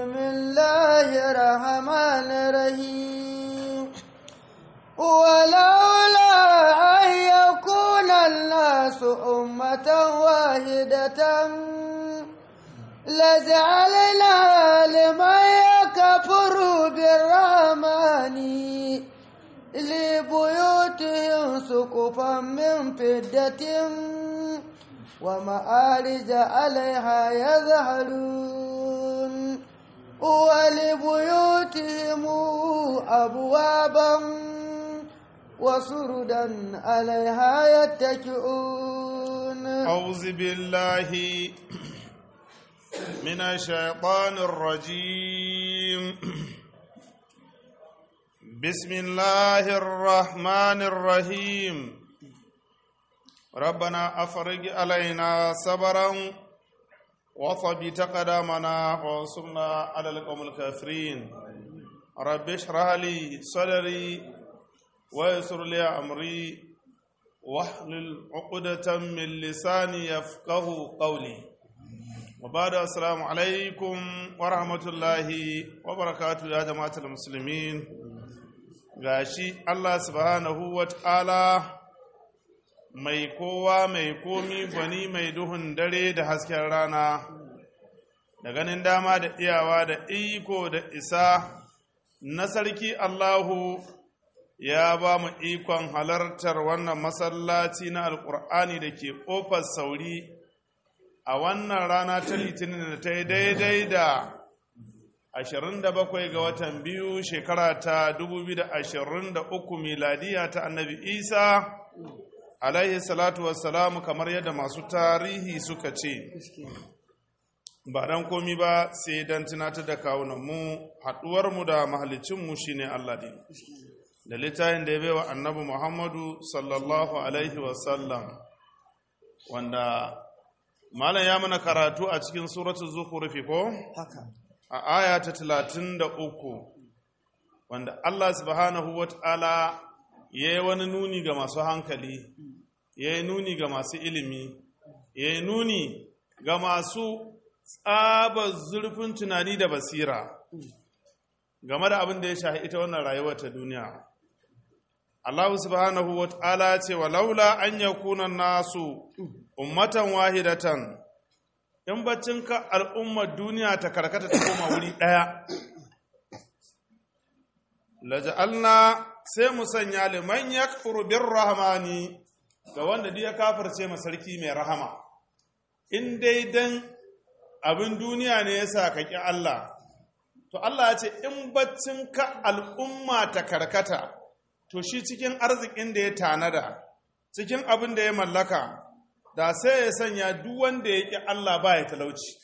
بسم الله الرحمن الرحيم ولولا أن يكون الناس أمة واحدة لجعلنا لمن يكفر بالرحمن لبيوتهم سقفا من فدة ومآرج عليها يظهرون ولبيوتهم أبوابا وسردا عليها يتكئون أعوذ بالله من الشيطان الرجيم بسم الله الرحمن الرحيم ربنا أفرج علينا صبرا وثبت قدامنا وانصرنا على القوم الكافرين رب اشرح لي صدري ويسر لي أمري واحلل عقدة من لساني يفقه قولي وبعد السلام عليكم ورحمة الله وبركاته يا جماعة المسلمين gashi Allah subhanahu wa ta'ala mai kowa mai komi gwani mai duhun dare da hasken rana da ganin dama da iyawa da iko da isa na sarki Allahu ya ba mu ikon halartar wannan masallaci na alkur'ani da ke ƙofar sauri a wannan rana ta litinin da ta yi daidai da 27 ga watan biyu shekara ta 2023 miladiya ta annabi isa alaihi salatu wassalamu kamar yadda masu tarihi suka ce ba dan komi ba sai dan tunatar da kawunanmu haɗuwarmu da mahalicinmu shine allah ne da littafin da ya baiwa annabi muhammadu sallallahu alaihi wasallam wanda malam ya mana karatu a cikin suratul zukhrufi ko haka a aya ta talatin da uku wanda Allah subhanahu wa ta'ala ya yi wani nuni ga masu hankali ya yi nuni ga masu ilimi ya yi nuni ga masu tsabar zurfin tunani da basira game da abin da ya shahi ita wannan rayuwar ta duniya Allah subhanahu wa ta'ala ce wa laula an yakuna nasu ummatan wahidatan in ka al'ummar duniya ta karkata ta koma wuri ɗaya laja'alna sai mu sanya liman ya bin rahamani ga wanda duk ya kafirce ma sarki mai rahama in dai dan abin duniya ne ya sa ka ƙi Allah to Allah ya ce in ka al'umma ta karkata to shi cikin arzikin da ya tanada cikin abin da ya mallaka da sai ya sanya duk wanda ya ƙi Allah ba ya talauci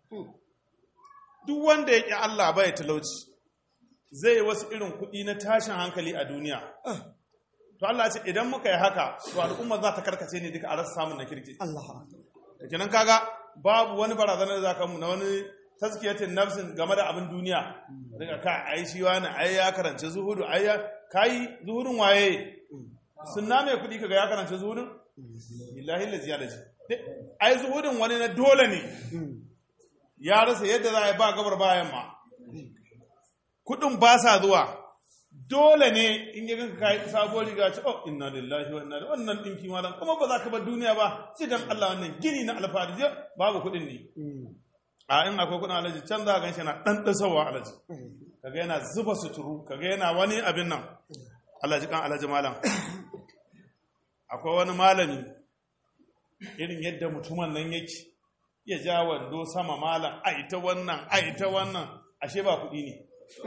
duk wanda ya ƙi Allah ba ya talauci zai yi wasu irin kuɗi na tashin hankali a duniya to Allah ce idan muka yi haka to al'umma za ta karkace ne duka a rasa samun na kirki Allah da kenan kaga babu wani barazanar da za ka mu na wani taskiyatin nafsin game da abin duniya daga ka ai shi wani ai ya karanci zuhudu ai ya kai zuhudun waye sunna mai kuɗi kaga ya karanci zuhudun billahi lazi ya lazi ai zuhudin wani na dole ne ya rasa yadda za a yi ba gabar bayan ma kudin ba sa zuwa dole ne in yi ganka kayi sabuwar riga ce oh inna lillahi wa inna ilaihi wannan dinki malam kuma ba za ka bar duniya ba sai dan Allah wannan gini na alfahari babu kudin ne a in akwai kudin alaji can za a ganshi yana dan dasawa alaji kaga yana zuba suturu kaga yana wani abin nan alaji kan alaji malam akwai wani malami irin yadda mutumin nan yake ya ja wando sama malam aita wannan aita wannan ashe ba kuɗi ne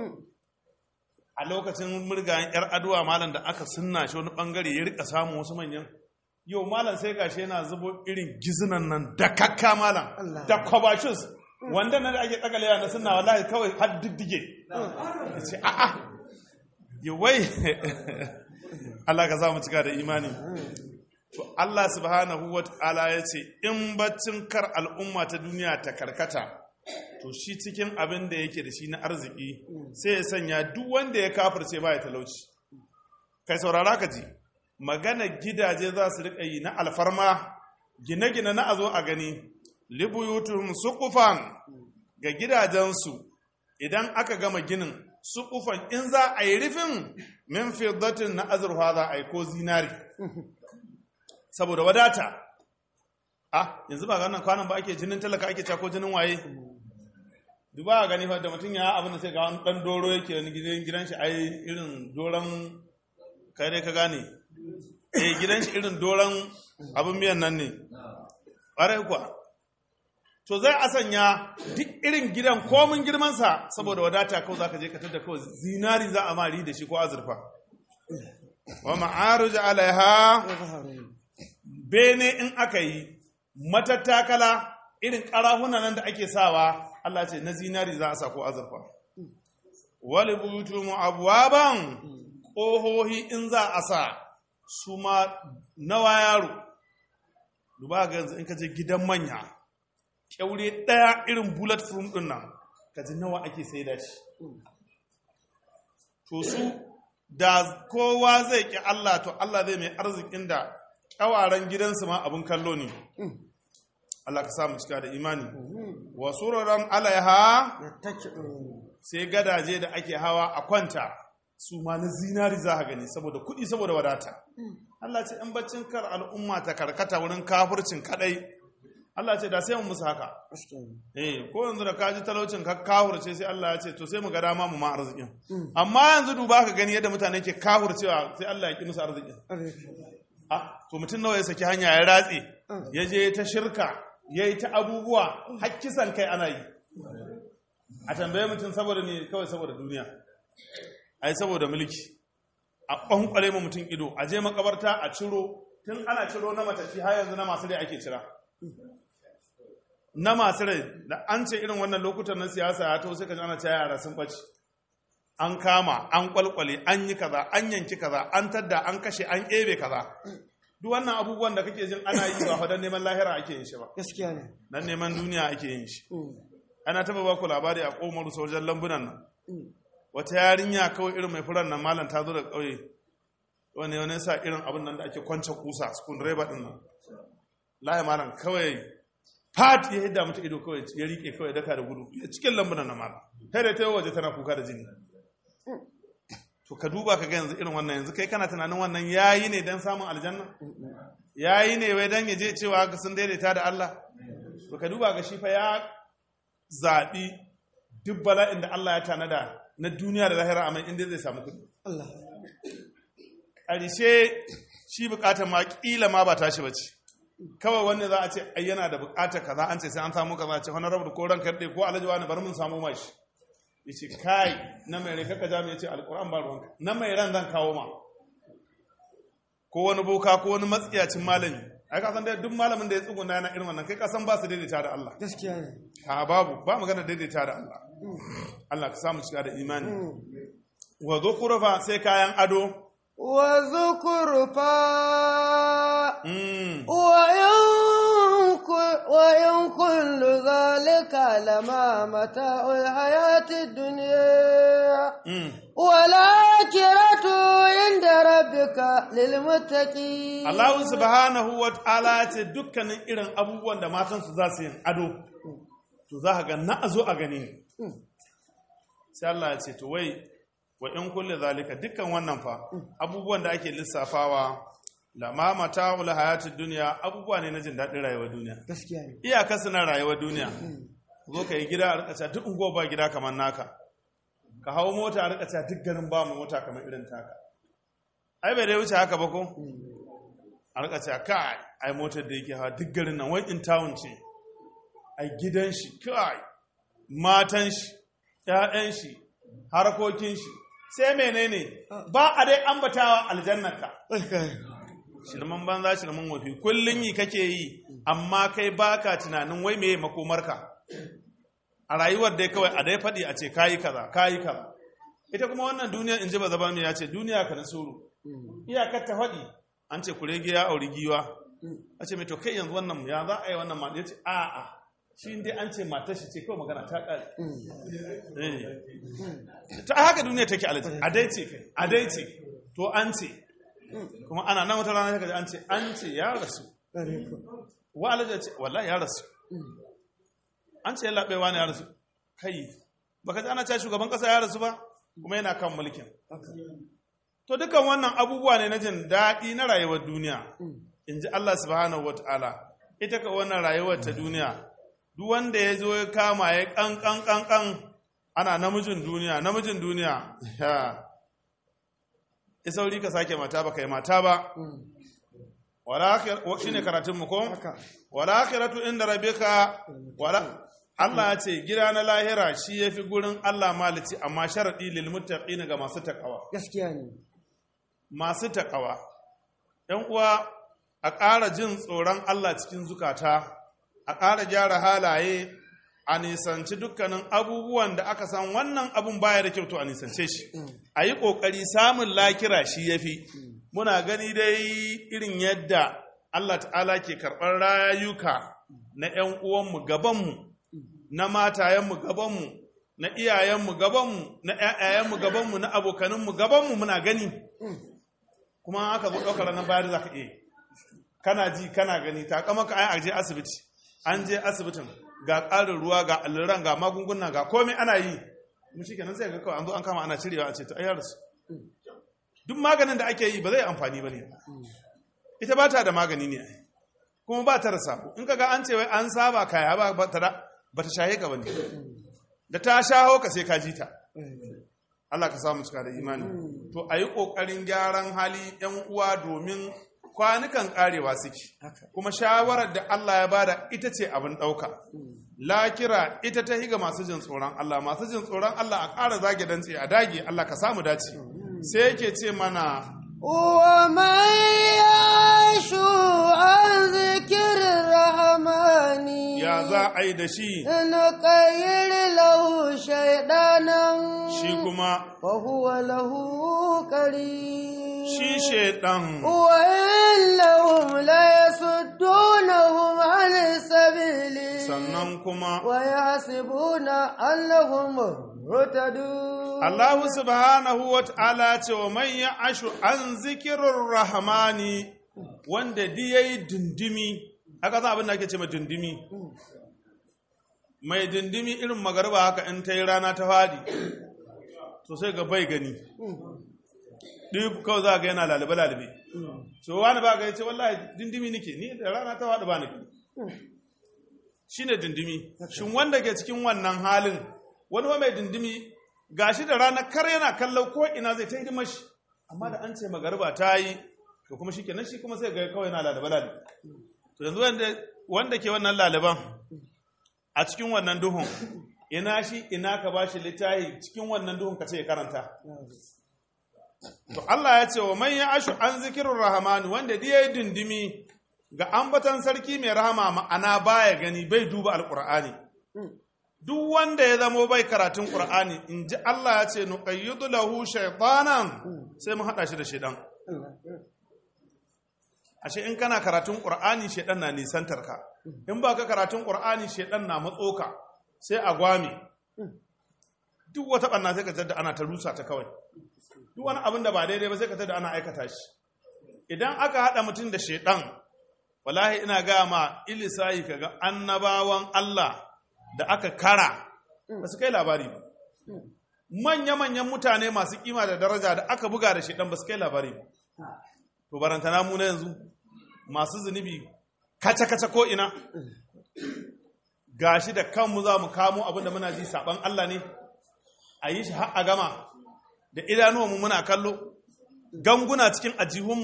a lokacin murgayen yar aduwa malam da aka sunna shi wani bangare ya rika samun wasu manyan yau malam sai gashi yana zubo irin gizinan nan da kakka malam da kwabashus wanda nan da ake tsagalewa na sunna wallahi kawai har diddige ya ce a'a yawai Allah ka za mu cika da imani to Allah subhanahu wa ta'ala ya ce in baccin kar al'umma ta duniya ta karkata to shi cikin abin da yake da shi na arziki sai ya sanya duk wanda ya kafirce ba ya talauci kai saurara ka ji magana gidaje za su riƙa yi na alfarma gine-gine na a zo a gani libuyutuhum suqufan ga gidajensu idan aka gama ginin su kufan in za a yi rufin min fiddatin na azurfa za a yi ko zinari saboda wadata ah yanzu ba ganin kwanan ba ake jinin talaka ake cako jinin waye duba a gani fa da mutum ya abin da sai ga wani dan doro yake wani gidan gidan shi ai irin doron kai dai ka gane eh gidan shi irin doron abin miyan nan ne ƙwarai kuwa to zai a sanya duk irin gidan komin girmansa saboda wadata kawai za ka je ka tada kawai zinari za a mari da shi ko azurfa wa ma'aruj alaiha bene in aka yi matattakala irin ƙarahuna nan da ake sawa Allah ce na zinari za a sa ko azurfa wali buyutu abwaban ƙohohi in za a sa su ma nawa yaro duba ga yanzu in ka je gidan manya kyaure ɗaya irin bullet proof ɗin nan ka ji nawa ake sai da shi to su da kowa zai ƙi Allah to Allah zai mai arzikin da ƙyawaren gidansu ma abin kallo ne Allah ka samu cika da imani wa suraran alaiha sai gadaje da ake hawa a kwanta su ma na zinari za a gani saboda kuɗi saboda wadata Allah ce in baccin kar al'umma ta karkata wurin kafurcin kadai Allah ce da sai mu musu haka eh ko yanzu da kaji talaucin ka kafurce sai Allah ya ce to sai mu ga dama mu ma arzikin amma yanzu duba ka gani yadda mutane ke kafurcewa sai Allah ya ki musu arzikin ah to mutum nawa ya saki hanya ya ratse ya je ta shirka ya yi ta abubuwa hakkisan kai ana yi a tambaye mutum saboda ne kawai saboda duniya ai saboda mulki a ƙwanƙware mu mutum ido a je makabarta a ciro tun ana ciro na matafi har yanzu na masu rai ake cira na masu rai da an ce irin wannan lokutan na siyasa ya to sai ka ji ana cewa yara sun ɓace an kama an kwalkwale an yi kaza an yanki kaza an tadda an kashe an ebe kaza duk wannan abubuwan da kake jin ana yi ba fa dan neman lahira ake yin shi ba gaskiya ne dan neman duniya ake yin shi ana taba ba ku labari a komar sojan lambunan nan wata yarinya kawai irin mai furan nan malam ta zo da kauye wani wani sa irin abin nan da ake kwance kusa spoon driver din nan lahi malam kawai fat ya hidda mata ido kawai ya rike kawai daka da gudu ya cikin lambunan nan malam kai da ta yi waje tana kuka da jini to ka duba ka ga yanzu irin wannan yanzu kai kana tunanin wannan yayi ne dan samun aljanna yayi ne wai dan yaje cewa ga sun daidaita da Allah to ka duba ga shi fa ya zabi duk bala'in da Allah ya tanada na duniya da lahira amma inda zai samu kudi Allah ƙarshe shi bukatar ma kila ma ba tashi bace kawai wanda za a ce ai yana da bukatar kaza an ce sai an samu kaza ce honorable ko ranka dai ko alhaji wani bari mun samu mashi yace kai na mai rai kaka jami yace alquran ba ruwanka na mai ran zan kawo ma ko wani boka ko wani matsiyacin malami ai ka san dai duk malamin da ya tsuguna yana irin wannan kai ka san ba su daidaita da Allah gaskiya ne a babu ba magana daidaita da Allah Allah ka samu shiga da imani wa zukhrufa sai kayan ado wa zukurfa mm وإن كل- وإن كل ذلك لما متاع الحياة الدنيا mm والآخرة عند ربك للمتقين Allah subhanahu wa ta'ala ya ce dukkanin irin abubuwan da matansu za su yin ado to za ka ga na a zo a gani ne sai Allah ya ce to wai wa in kulle zalika dukkan wannan fa abubuwan da ake lissafawa lama mata'ul hayatid dunya abubuwa ne na jin daɗin rayuwar duniya gaskiya ne iyaka suna rayuwar duniya zo ka yi gida a rika cewa duk unguwa ba gida kamar naka ka hau mota a rika cewa duk garin ba mu mota kamar irin taka ai bai dai wuce haka ba ko a rika cewa kai ai motar da yake hawa duk garin nan wai in town ce ai gidan shi kai matan shi ƴaƴan shi harkokin shi sai menene ba a dai ambatawa aljannaka shirman banza shirman wafi kullun yi kake yi amma kai baka tunanin wai meye makomarka a rayuwar dai kawai a dai faɗi a ce kayi kaza kayi kaza ita kuma wannan duniya in ji ba zaba ya ce duniya ka na suru iyakar ta faɗi an ce kurege ya auri giwa a ce mai to kai yanzu wannan ya za a yi wannan ma ya ce a a shi dai an ce matar shi ce kawai magana ta ƙare Eh. ta haka duniya take alaji a dai ce kai a dai ce to an ce kuma ana nan wata rana kaji an ce an ce ya rasu wa alaji ce wallahi ya rasu an ce ya laɓewa ne ya rasu kai baka ji ana cewa shugaban kasa ya rasu ba kuma yana kan mulkin to dukan wannan abubuwa ne na jin daɗi na rayuwar duniya in ji Allah subhanahu wata'ala ita ka wannan rayuwar ta duniya duk wanda ya zo ya kama ya kan kan kan kan ana namijin duniya namijin duniya ya isauri ka sake mata ba kai mata ba wala akhir shine karatun mu ko wala akhiratu inda rabbika wala Allah ya ce gida na lahira shi yafi gurin Allah malici amma sharadi lil muttaqin ga masu takawa gaskiya ne masu takawa ɗan uwa a ƙara jin tsoron Allah cikin zukata a ƙara gyara halaye a nisanci dukkanin abubuwan da aka san wannan abun baya da kyau to a nisance shi a yi ƙoƙari samun lakira shi ya fi muna gani dai irin yadda Allah ta'ala ke karɓar rayuka na ‘yan uwanmu gabanmu na matayenmu gabanmu na iyayenmu gabanmu na ‘ya'yayenmu gabanmu na abokaninmu gabanmu muna gani kuma aka zo ɗaukar ranar bayar za ka iya kana ji kana gani ta kama ka ai je asibiti an je asibitin ga ƙarin ruwa ga alluran ga magunguna ga komai ana yi mu shi kenan sai ga kawai an zo an kama ana cirewa a ce ta ayyar su duk maganin da ake yi ba zai amfani ba ne ita ba ta da magani ne kuma ba ta da sabo in ka ga an ce wai an saba kaya ba ba ta ba ta shahe ka bane da ta shaho ka sai ka ji ta Allah ka samu cika da imani to a yi ƙoƙarin gyaran hali ‘yan uwa domin kwanukan ƙarewa suke kuma shawarar da Allah ya bada ita ce abin ɗauka lakira ita ta higa masu jin tsoron Allah masu jin tsoron Allah a ƙara zage dantse a dage Allah ka samu dace sai yake ce mana ومن يعش عن ذكر الرحمن ya za a yi da shi نقير له شيطانا shi kuma وهو له قريب shi shaidan وإنهم ليصدونهم عن السبيل sannan kuma ويحسبون أنهم مهتدون Allah subhanahu wa ta'ala ce wa man ya ashu an zikirin rahmani wanda di ya yi dindimi, haka za abin da ake ce ma dindimi. Mai dindimi irin magarba haka in ta yi rana ta fadi, to sai ga bai gani. Ɗi kawai za ga yana lalube-lalube. So wani ba ga ya ce wallahi dindimi nike, ni da rana ta faɗi ba ni. Shi ne dindimi. Shin wanda ke cikin wannan halin, wani wa mai dindimi gashi da rana kar yana kallon ko ina zai ta hidimar shi amma da an ce magarba ta yi to kuma shi kenan shi kuma sai ga kawai yana lalaba lalaba to yanzu wanda wanda ke wannan lalaban a cikin wannan duhun ina shi ina ka bashi littafi cikin wannan duhun ka ce ya karanta to Allah ya ce wa man ya ashu an zikirur rahmani wanda da yayi dindimi ga ambatan sarki mai rahama ma'ana baya gani bai duba alqur'ani duk wanda ya zamo bai karatun ƙur'ani in ji Allah ya ce nuqayyidu lahu shaytanan sai mu haɗa shi da shaidan ashe in kana karatun ƙur'ani shaidan na nisantar ka in ba ka karatun ƙur'ani shaidan na matso ka sai a gwame duk wata ɓanna sai ka da ana ta rusa ta kawai duk wani abin da ba daidai ba sai ka da ana aikata shi idan aka haɗa mutum da shaidan wallahi ina gaya ma ilisayi kaga annabawan Allah da aka kara ba su kai labari ba manya-manyan mutane masu kima da daraja da aka buga da shaidan ba su kai labari ba to barantana mu na yanzu masu zunubi kace-kace ko ina gashi da kanmu za mu kamo abin da muna ji saban Allah ne a yi shi har a gama da idanuwanmu muna kallo ganguna cikin ajihunmu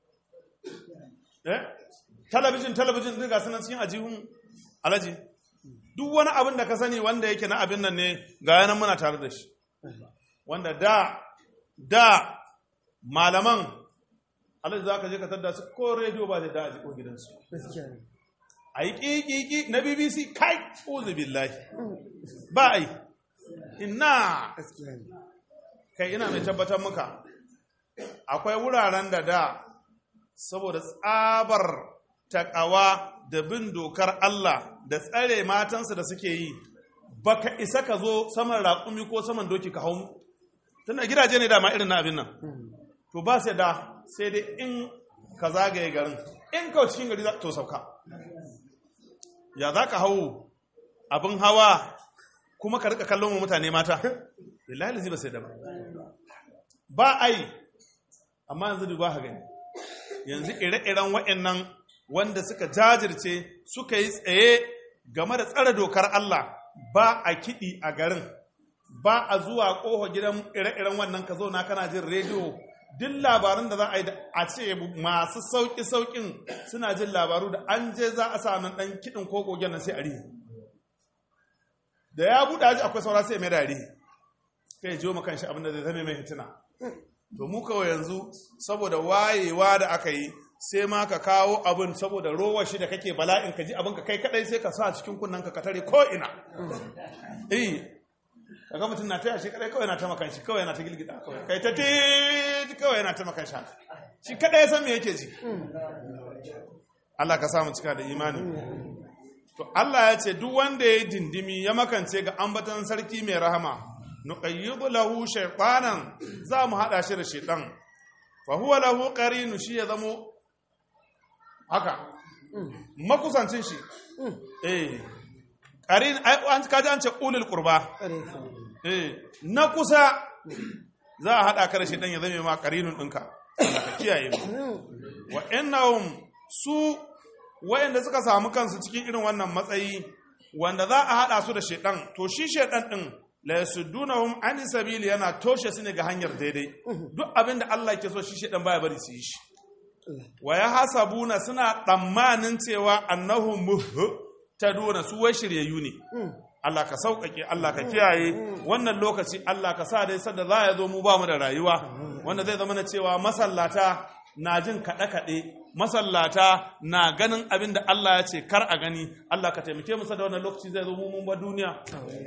eh talabijin talabijin duk ga sunan cikin ajihunmu alaji duk wani abin da ka sani wanda yake na abin nan ne ga yanan muna tare da shi wanda da da malaman alaji za ka je ka tadda su ko rediyo ba zai da a jiko gidansu a yi ƙiƙiƙi na bbc kai uzu billahi ba a yi ina kai ina mai tabbatar muka akwai wuraren da da saboda tsabar takawa da bin dokar Allah da tsare matansa da suke yi baka isa ka zo saman raƙumi ko saman doki ka hau tunda gidaje ne dama irin na abin nan to ba sai da sai dai in ka zagaye garin in ka cikin gari to sauka ya za ka hau abin hawa kuma ka rika kallon wa mutane mata billahi lazi ba sai da ba ba ai amma yanzu duba ha gani yanzu ire-iren waɗannan wanda suka jajirce suka yi tsaye game da tsare dokar Allah ba a kiɗi a garin ba a zuwa ƙofa gidan ire-iren wannan ka zauna kana jin rediyo duk labarun da za a yi da a ce masu sauƙi-sauƙin suna jin labaru da an je za a sa nan ɗan kiɗin ko gogen nan sai a rihe da ya buɗe aji akwai saura sai mai da rihe kai jiwo makan shi abin da zai zame mai hitina to mu kawai yanzu saboda wayewa da aka yi sai ma ka kawo abin saboda rowar shi da kake bala'in ka ji abin ka kai kadai sai ka sa cikin kunnen ka ka tare ko ina eh kaga mutum na taya shi kadai kawai yana ta makan shi kawai yana ta gilgida kawai kai ta ti kawai yana ta makan shi haka. shi kadai ya san me yake ji Allah ka samu cika da imani to Allah ya ce duk wanda ya yi dindimi ya makance ga ambatan sarki mai rahama nuqayyidu lahu shaytanan za mu hada shi da shaytan fa huwa lahu qarinu shi ya zamo haka makusancin shi eh qarin ai an kaji an ce ulul qurba eh na kusa za a hada ka da shaytan ya zame ma qarinun dinka Allah ka kiyaye mu wa innahum su wayanda suka samu kansu cikin irin wannan matsayi wanda za a hada su da shaytan to shi shaytan din la yasuddunahum an sabili yana toshe su ne ga hanyar daidai duk abin da Allah ke so shi shedan baya bari su yi shi wa ya hasabuna suna tsammanin cewa annahum muhtaduna su wai shiryayyu ne Allah ka sauƙaƙe Allah ka kiyaye wannan lokaci Allah ka sa dai sadda za ya zo mu ba mu da rayuwa wanda zai zama na cewa masallata na jin kaɗe-kaɗe masallata na ganin abin da Allah ya ce kar a gani Allah ka taimake mu da wannan lokaci zai zo mu mun ba duniya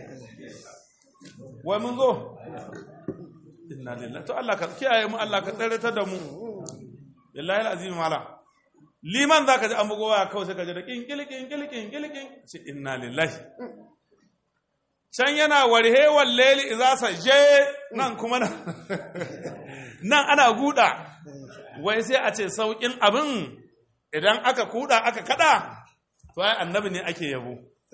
wai mun zo inna lillahi to Allah ka kiyaye mu Allah ka tsare ta da mu billahi alazim mala liman zaka ji an bugo waya kawai sai ka ji da kin kin kin kin kin kin kin ce inna lillahi can yana warhe walleli idza saje nan kuma nan nan ana guda wai sai a ce saukin abin idan aka kuda aka kada to ai annabi ne ake yabo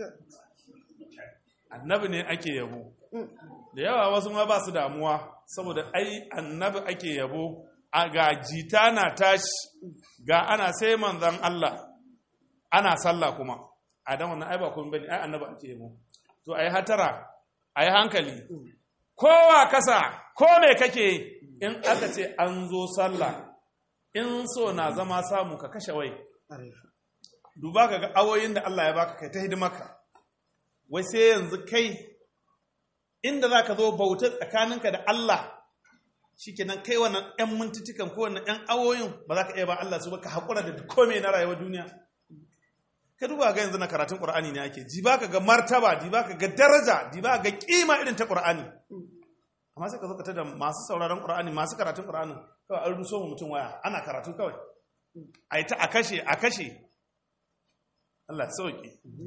annabi ne ake yabo da yawa wasu ma ba su damuwa saboda ai annabi ake yabo a ga jita na tashi ga ana sai manzan Allah ana sallah kuma a dan wannan ai ba kun bane ai annabi ake yabo to ai hatara ai hankali kowa kasa ko me kake in aka ce an zo sallah in so na zama samu ka kashe wai duba ka ga awoyin da Allah ya baka kai ta hidimarka wai sai yanzu kai inda za ka zo bauta tsakaninka da Allah shi kenan kai wannan 'yan mintutukan ko wannan 'yan awoyin ba za ka iya ba Allah su ba ka haƙura da kome na rayuwar duniya ka duba ga yanzu na karatun ƙur'ani ne ake ji ba ka ga martaba di ba ka ga daraja di ba ga ƙima irin ta ƙur'ani amma sai ka zo ka tada masu sauraron ƙur'ani masu karatun ƙur'ani kawai an ruso mu mutum waya ana karatu kawai a yi ta a kashe a kashe Allah sauki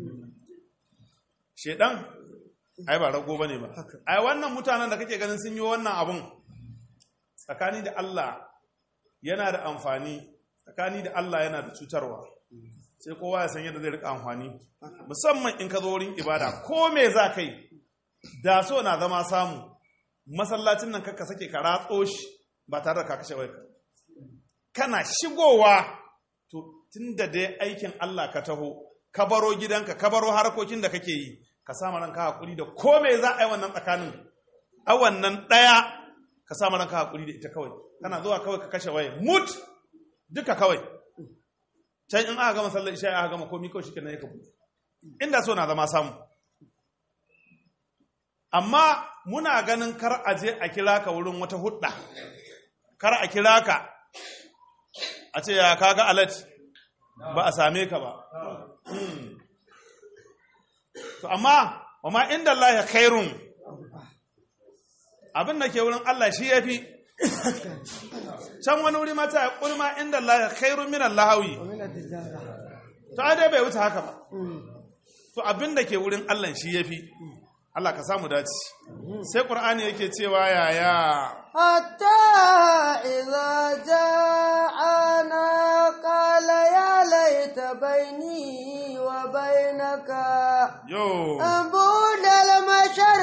shedan ai ba rago bane ba ai wannan mutanen da kake ganin sun yi wannan abun tsakani da Allah yana da amfani tsakani da Allah yana da cutarwa sai kowa ya san yadda zai rika amfani musamman in ka zo wurin ibada ko me za kai da so na zama samu masallacin nan kakka sake ka ratso shi ba tare da ka kashe wayarka kana shigowa to tunda dai aikin Allah ka taho ka baro gidanka ka baro harkokin da kake yi ka sama ranka hakuri da ko me za a yi wannan tsakanin a wannan ɗaya ka sama ranka hakuri da ita kawai kana zuwa kawai ka kashe waye mut duka kawai can in aka gama sallar isha aka gama komi kawai shikenan ya kabu inda so na zama samu amma muna ganin kar a je a kira ka wurin wata hudda kar a kira ka a ce ya kaga alat ba a same ka ba to amma wa ma inda Allah ya khairun abin da ke wurin Allah shi ya fi can wani wuri mata ya kulma inda Allah ya khairun min Allahawi to a dai bai wuce haka ba to abin da ke wurin Allah shi ya fi Allah ka samu dace sai Qur'ani yake cewa yaya حتى إذا جاءنا قال يا ليت بيني وبينك yo بعد المشرق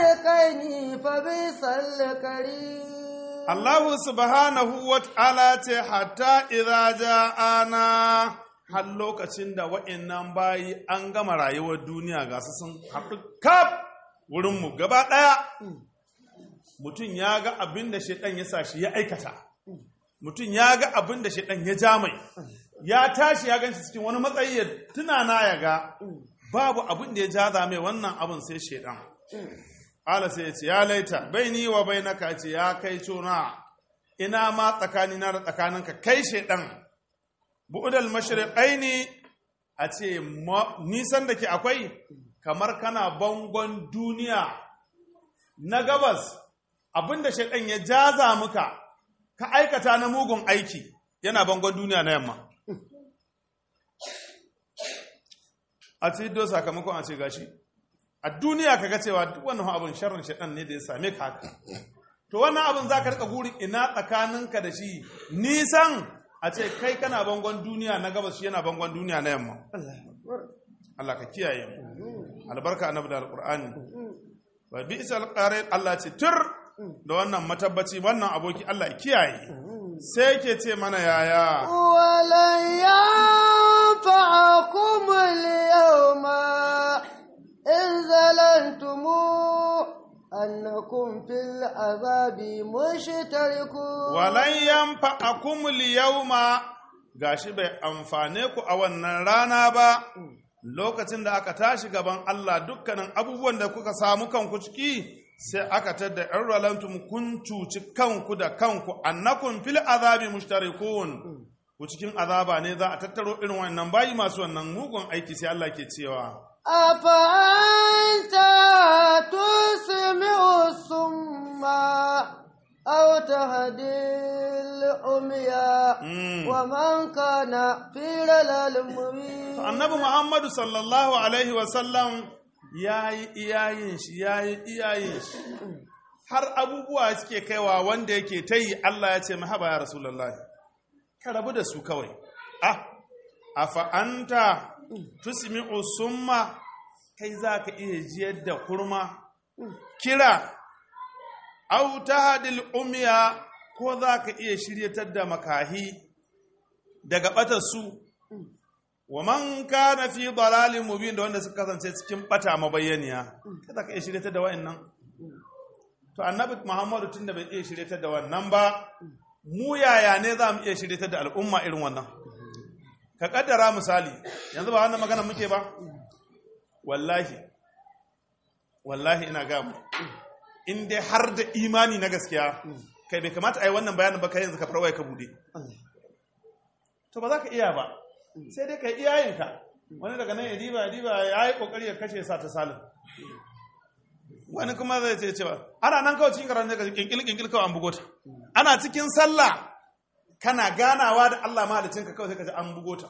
الشيطين فبئس القرين Allah subhanahu wa ta'ala ce hatta idza ja'ana har lokacin da wa'annan bayi an gama rayuwar duniya ga su sun haɗu kaf wurin mu gaba ɗaya mutum ya ga abin da shaidan ya sa shi ya aikata mutum ya ga abin da shaidan ya ja mai ya tashi ya ganshi cikin wani matsayi ya tunana ya ga babu abin da ya jaza mai wannan abin sai shaidan Ala sai ya ce, Ya laita, bai ni wa bai naka ce, ya kai cuna, ina ma tsakanina da tsakaninka kai shaidan, bu'udal mashriƙai ne a ce, nisan da ke akwai, kamar kana bangon duniya na gabas, abinda shaidan ya jaza muka, ka aikata na mugun aiki, yana bangon duniya na yamma. A ce, do sakamakon a ce gashi. a duniya kaga cewa duk wannan abin sharrin shaɗan ne da ya same ka haka to wannan abin za ka rika gurin ina tsakaninka da shi nisan a ce kai kana bangon duniya na gabas shi yana bangon duniya na yamma Allah ka kiyaye mu albarka annabi da alqur'ani wa bi'sal qarin Allah ce tur da wannan matabbaci wannan aboki Allah ya kiyaye sai yake ce mana yaya ولن ينفعكم اليوم إن ظلمتم أنكم في العذاب مشتركون walan yanfa'akum al-yawma gashi bai amfane ku a wannan rana ba lokacin da aka tashi gaban Allah dukkanin abubuwan da kuka samu kanku ciki sai aka tadda in ralantum kun cuci kanku da kanku annakum fil azabi mushtarikun ku cikin azaba ne za a tattaro irin wannan bayi masu wannan mugun aiki sai Allah ke cewa أفأنت تسمع الصم أو تهدي العمي Mm. ومن كان في ضلال مبين annabi muhammadu sallallahu alaihi wasallam ya yi iyayen shi ya yi iyayen shi har abubuwa suke kaiwa wanda yake ta yi Allah ya ce mahaba ya rasulallah ka rabu da su kawai ah a fa'anta tusmi'u summa kai za ka iya jiyar da kurma kira au tahdil umiya ko za ka iya shiryatar da makahi daga ɓatar su wa man kana fi dalalin mubin da wanda suka kasance cikin bata mabayyaniya kada ka iya shiryatar da wa'annan to annabi muhammadu tunda bai iya shiryatar da wannan ba mu yaya ne za mu iya shiryatar da al'umma irin wannan ka kaddara misali yanzu ba wannan magana muke ba wallahi wallahi ina ga mu in dai har da imani na gaskiya kai bai kamata a yi wannan bayanin ba kai yanzu ka farwaya ka bude to ba za ka iya ba sai dai ka yi iyayenka wani daga nan ya diba ya diba ya yi kokari ya kashe sa ta salin wani kuma zai ce cewa ana nan kawai cikin karanta ka kinkil kinkil kawai an bugo ta ana cikin sallah kana ganawa da Allah mahalicin ka kawai sai ka ji an bugo ta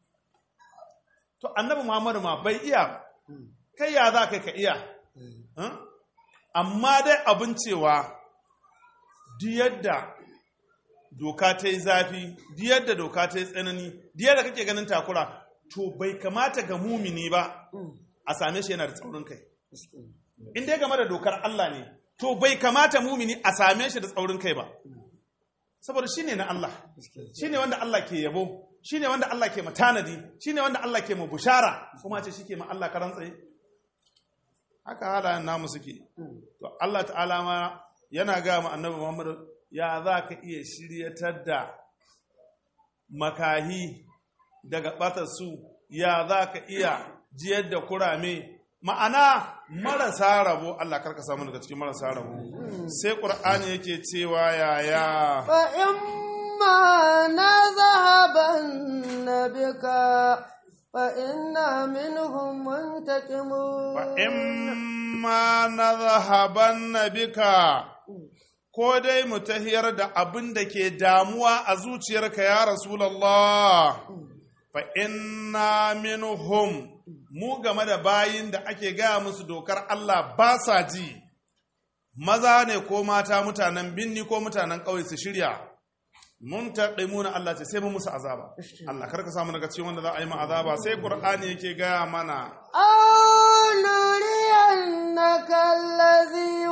to annabi Muhammadu ma bai iya ba. kai ya za kai ka iya Huh? amma dai abin cewa duk yadda doka ta yi zafi duk yadda doka ta yi tsanani duk yadda kake ganin takura to bai kamata ga mumini ba a same shi yana da tsaurin kai in dai game da dokar Allah ne to bai kamata mumini a same shi da tsaurin kai ba saboda shine na Allah shine wanda Allah ke yabo shine wanda Allah ke matanadi shine wanda Allah ke mu bushara kuma ce shike ma Allah karan tsaye haka halayen namu suke to Allah ta'ala ma yana ga mu annabi Muhammad ya za ka iya shiryatar da makahi daga ɓatar su ya za ka iya jiyar da kurame ma'ana marasa rabo Allah karka samu daga cikin marasa rabo sai ƙur'ani yake cewa yaya فإما نذهبن بك فإنا منهم منتقمون fa'imma na zahaban na bika ko dai mu tahiyar da abin da ke damuwa a zuciyarka ya Rasulallah fa inna minhum mu game da bayin da ake gaya musu dokar Allah ba sa ji maza ne ko mata mutanen binni ko mutanen ƙauye su shirya mun taɗaimuna Allah ce sai mu musu azaba Allah karka samu daga cikin wanda za a yi ma azaba sai Qur'ani yake gaya mana أو نرينك الذي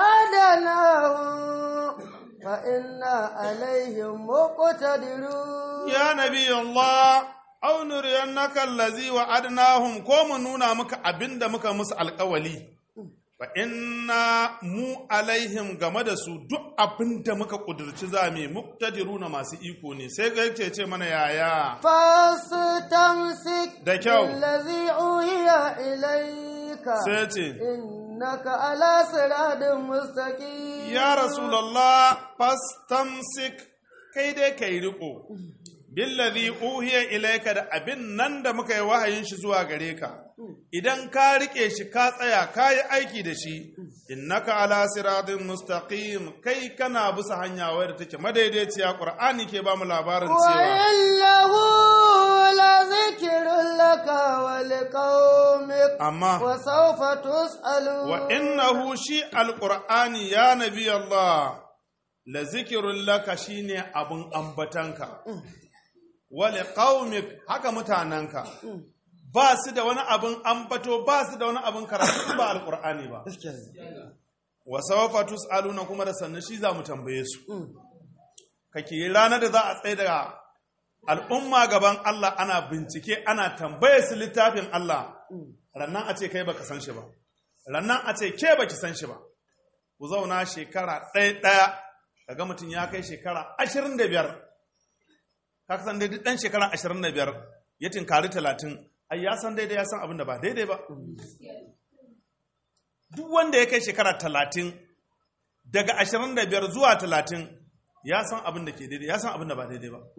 وعدناهم فإنا عليهم مقتدرون ya nabi Allah aw nuriyannaka allazi wa'adnahum ko mu nuna maka abinda muka musu alƙawali fa inna mu alaihim game da su duk abinda muka kudurci zame muqtadiruna masu iko ne sai ga yake ce mana yaya فاستمسك Da kyau. بالذي أوحي إليك sai ce إنك على صراط مستقيم ya rasulullah fastamsik kai dai kai riko billazi uhiya ilayka da abin nan da muka yi wahayin shi zuwa gare ka idan ka rike shi ka tsaya ka yi aiki da shi innaka ala siratin mustaqim kai kana bisa hanya wadda take madaidaiciya qur'ani ke ba mu labarin cewa وإنه لذكر لك ولقومك amma وسوف تسألون wa innahu shi alqur'ani ya nabi Allah la zikrun laka shine abun ambatanka wa liqaumik haka mutananka ba su da wani abun ambato ba su da wani abun karatu ba alqur'ani ba wa sawfa tusaluna kuma da sannan shi za mu tambaye su kake ranar da za a tsaye da al'umma gaban Allah ana bincike ana tambaye su littafin Allah rannan a ce kai baka san shi ba rannan a ce ke baki san shi ba ku zauna shekara ɗaya ɗaya kaga mutum ya kai shekara ashirin da biyar ka san daidai ɗan shekara ashirin da biyar ya tinkari talatin ai ya san daidai ya san abin da ba daidai ba duk wanda ya kai shekara talatin daga ashirin da biyar zuwa talatin ya san abin da ke daidai ya san abin da ba daidai ba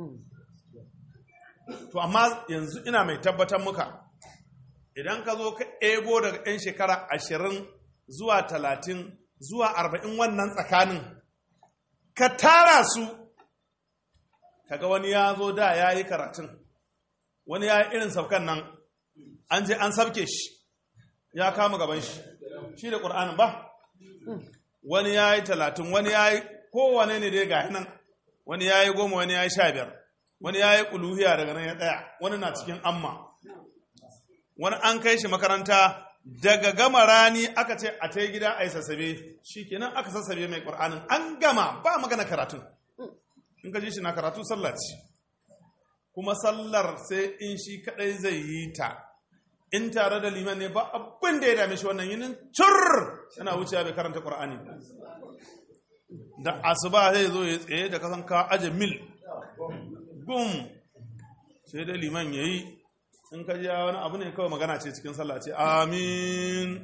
to amma yanzu ina mai tabbatar muka idan ka zo ka ebo daga 'yan shekara ashirin zuwa talatin zuwa arba'in wannan tsakanin ka tara su kaga wani ya zo da ya yi karatun wani ya yi irin saukan nan an je an sabke shi ya kama gaban shi shi da ƙur'anin ba wani ya yi talatin wani ya yi kowane ne dai ga nan wani ya yi goma wani ya yi sha biyar wani ya yi ƙuluhiya daga nan ya tsaya wani na cikin amma wani an kai shi makaranta daga gama rani aka ce a ta gida a yi sassabe shi kenan aka sassabe mai ƙur'anin an gama ba magana karatun in ka ji shi na karatu sallah ce kuma sallar sai in shi kadai zai yi ta in tare da liman ne ba abin da ya dame shi wannan yinin cur yana wucewa bai karanta ƙur'ani da asuba zai zo ya tsaye da kasan ka aje mil gum sai da liman ya yi in ka jiya wani abu ne kawai magana ce cikin sallah ce amin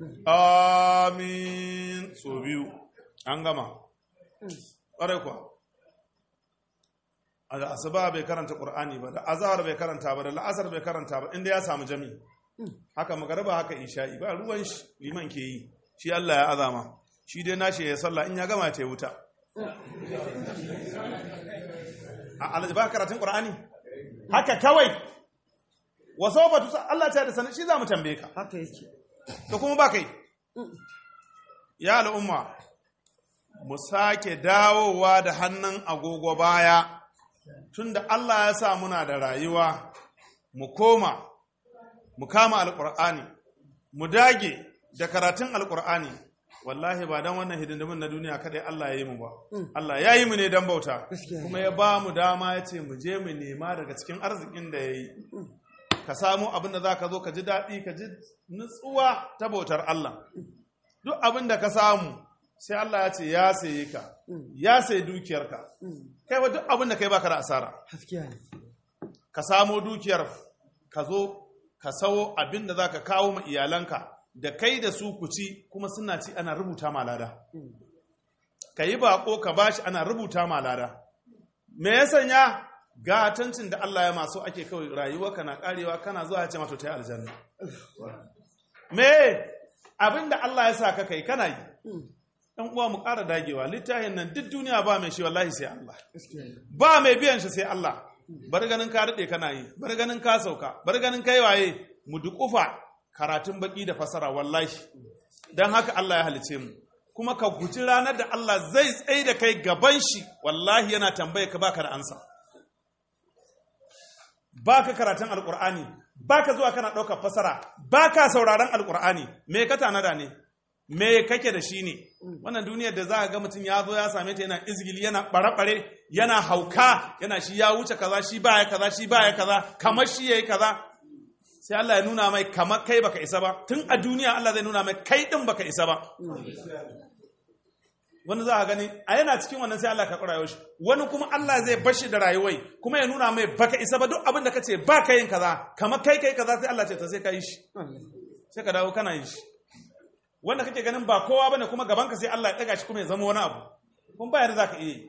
amin so biyu an gama ƙwarai kuwa a da asuba bai karanta ƙur'ani ba da azahar bai karanta ba da la'asar bai karanta ba inda ya samu jami haka magariba haka isha'i ba ruwan shi liman ke yi shi Allah ya azama shi dai nashi ya sallah in ya gama ta wuta a alaji ba karatun ƙur'ani haka kawai wasu batu Allah ta da sanar shi za mu tambaye ka haka yake to kuma ba kai ya al'umma mu sake dawowa da hannun agogo baya tunda Allah ya sa muna da rayuwa mu koma mu kama alƙur'ani mu dage da karatun alƙur'ani wallahi ba don wannan hidindimin na duniya kaɗai Allah ya yi mu ba Allah ya yi mu ne don bauta kuma ya ba mu dama ya ce mu je mu nema daga cikin arzikin da ya yi ka samu abin da za ka zo ka ji daɗi ka ji nutsuwa ta bautar Allah duk abin da ka samu sai Allah ya ce ya saye ka ya sayi dukiyarka kai wa duk abin da kai baka da asara gaskiya ne ka samo dukiyar ka zo ka sawo abin da za ka kawo ma iyalanka da kai da su ku ci kuma suna ci ana rubuta ma lada ka yi bako ka bashi ana rubuta ma lada me ya sanya gatancin da Allah ya masu ake kawai rayuwa kana karewa kana zuwa ya ce mato ta yi aljanna me abin da Allah ya sa ka kai kana yi dan uwa mu ƙara dagewa littafin nan duk duniya ba mai shi wallahi sai Allah gaskiya ne ba mai biyan shi sai Allah bar ganin ka daɗe kana yi bar ganin ka sauka bar ganin kai waye mu duƙufa karatun baki da fasara wallahi don haka Allah ya halice mu kuma ka guji ranar da Allah zai tsaye da kai gaban shi wallahi yana tambaye ka baka da ansa baka karatun alkur'ani baka zuwa kana ɗaukar fasara baka sauraron alkur'ani me ka tanada ne me kake da shi ne wannan duniyar da za ka ga mutum ya zo ya same ta yana izgili yana ɓare-ɓare yana hauka yana shi ya wuce kaza shi baya kaza shi baya kaza kamar shi yayi kaza sai Allah ya nuna mai kamar kai baka isa ba tun a duniya Allah zai nuna mai kai din baka isa ba wani za a gani a yana cikin wannan sai Allah ka rayuwar shi wani kuma Allah zai bashi da rayuwai kuma ya nuna mai baka isa ba duk abin da kace ba ka yin kaza kamar kai kai kaza sai Allah ce ta sai ka yi shi sai ka dawo kana yin shi wanda kake ganin ba kowa bane kuma gaban ka sai Allah ya daga shi kuma ya zama wani abu kun ba yadda zaka iya yi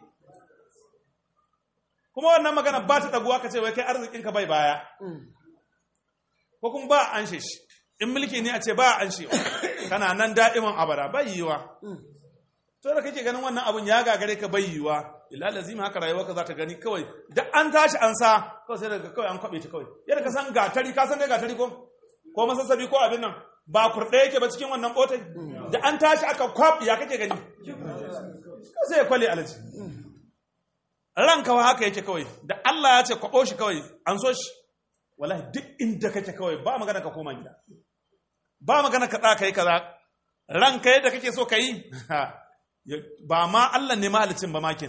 kuma wannan magana ba ta daguwa ka ce wai kai arzikin ka bai baya ko kuma ba an shi in mulki ne a ce ba an shi kana nan da'iman abada bai yiwa to da kake ganin wannan abun ya gagare ka bai yiwa illa lazima haka rayuwa ka za ta gani kawai da an tashi an sa kawai sai daga kawai an kwabe ta kawai yadda ka san gatari ka san dai gatari ko ko masassabi ko abin nan ba kurɗe yake ba cikin wannan botai da an tashi aka kwab ya kake gani sai ya kwale alaji ran kawai haka yake kawai da Allah ya ce kwabo shi kawai an so shi wallahi duk inda kake kawai ba magana ka koma gida ba magana ka tsaka yi kaza ran kai da kake so ka yi ba ma Allah ne mahalicin ba makin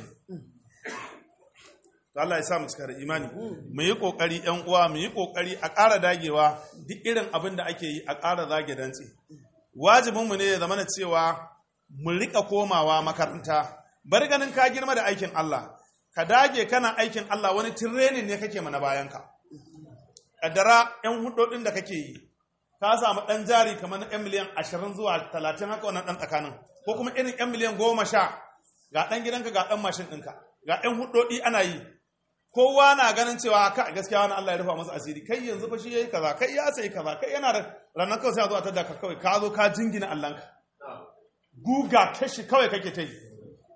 to Allah ya sa mu cika da imani mu yi kokari yan uwa mu yi kokari a ƙara dagewa duk irin abin da ake yi a ƙara zage dantse wajibin mu ne ya zama cewa mu rika komawa makaranta bari ganin ka girma da aikin Allah ka dage kana aikin Allah wani training ne kake mana bayan ka kaddara yan hudodin da kake yi ka samu dan jari kamar na 'yan miliyan 20 zuwa 30 haka wannan dan tsakanin ko kuma irin 'yan miliyan 10 ga dan gidanka ga dan mashin ɗinka ga 'yan hudodi ana yi kowa na ganin cewa ka gaskiya wani Allah ya rufa masa asiri kai yanzu fa shi yayi kaza kai ya sai kaza kai yana da ranar kawai sai a zo a tada ka kawai ka zo ka jingina Allahnka guga kashi kawai kake ta yi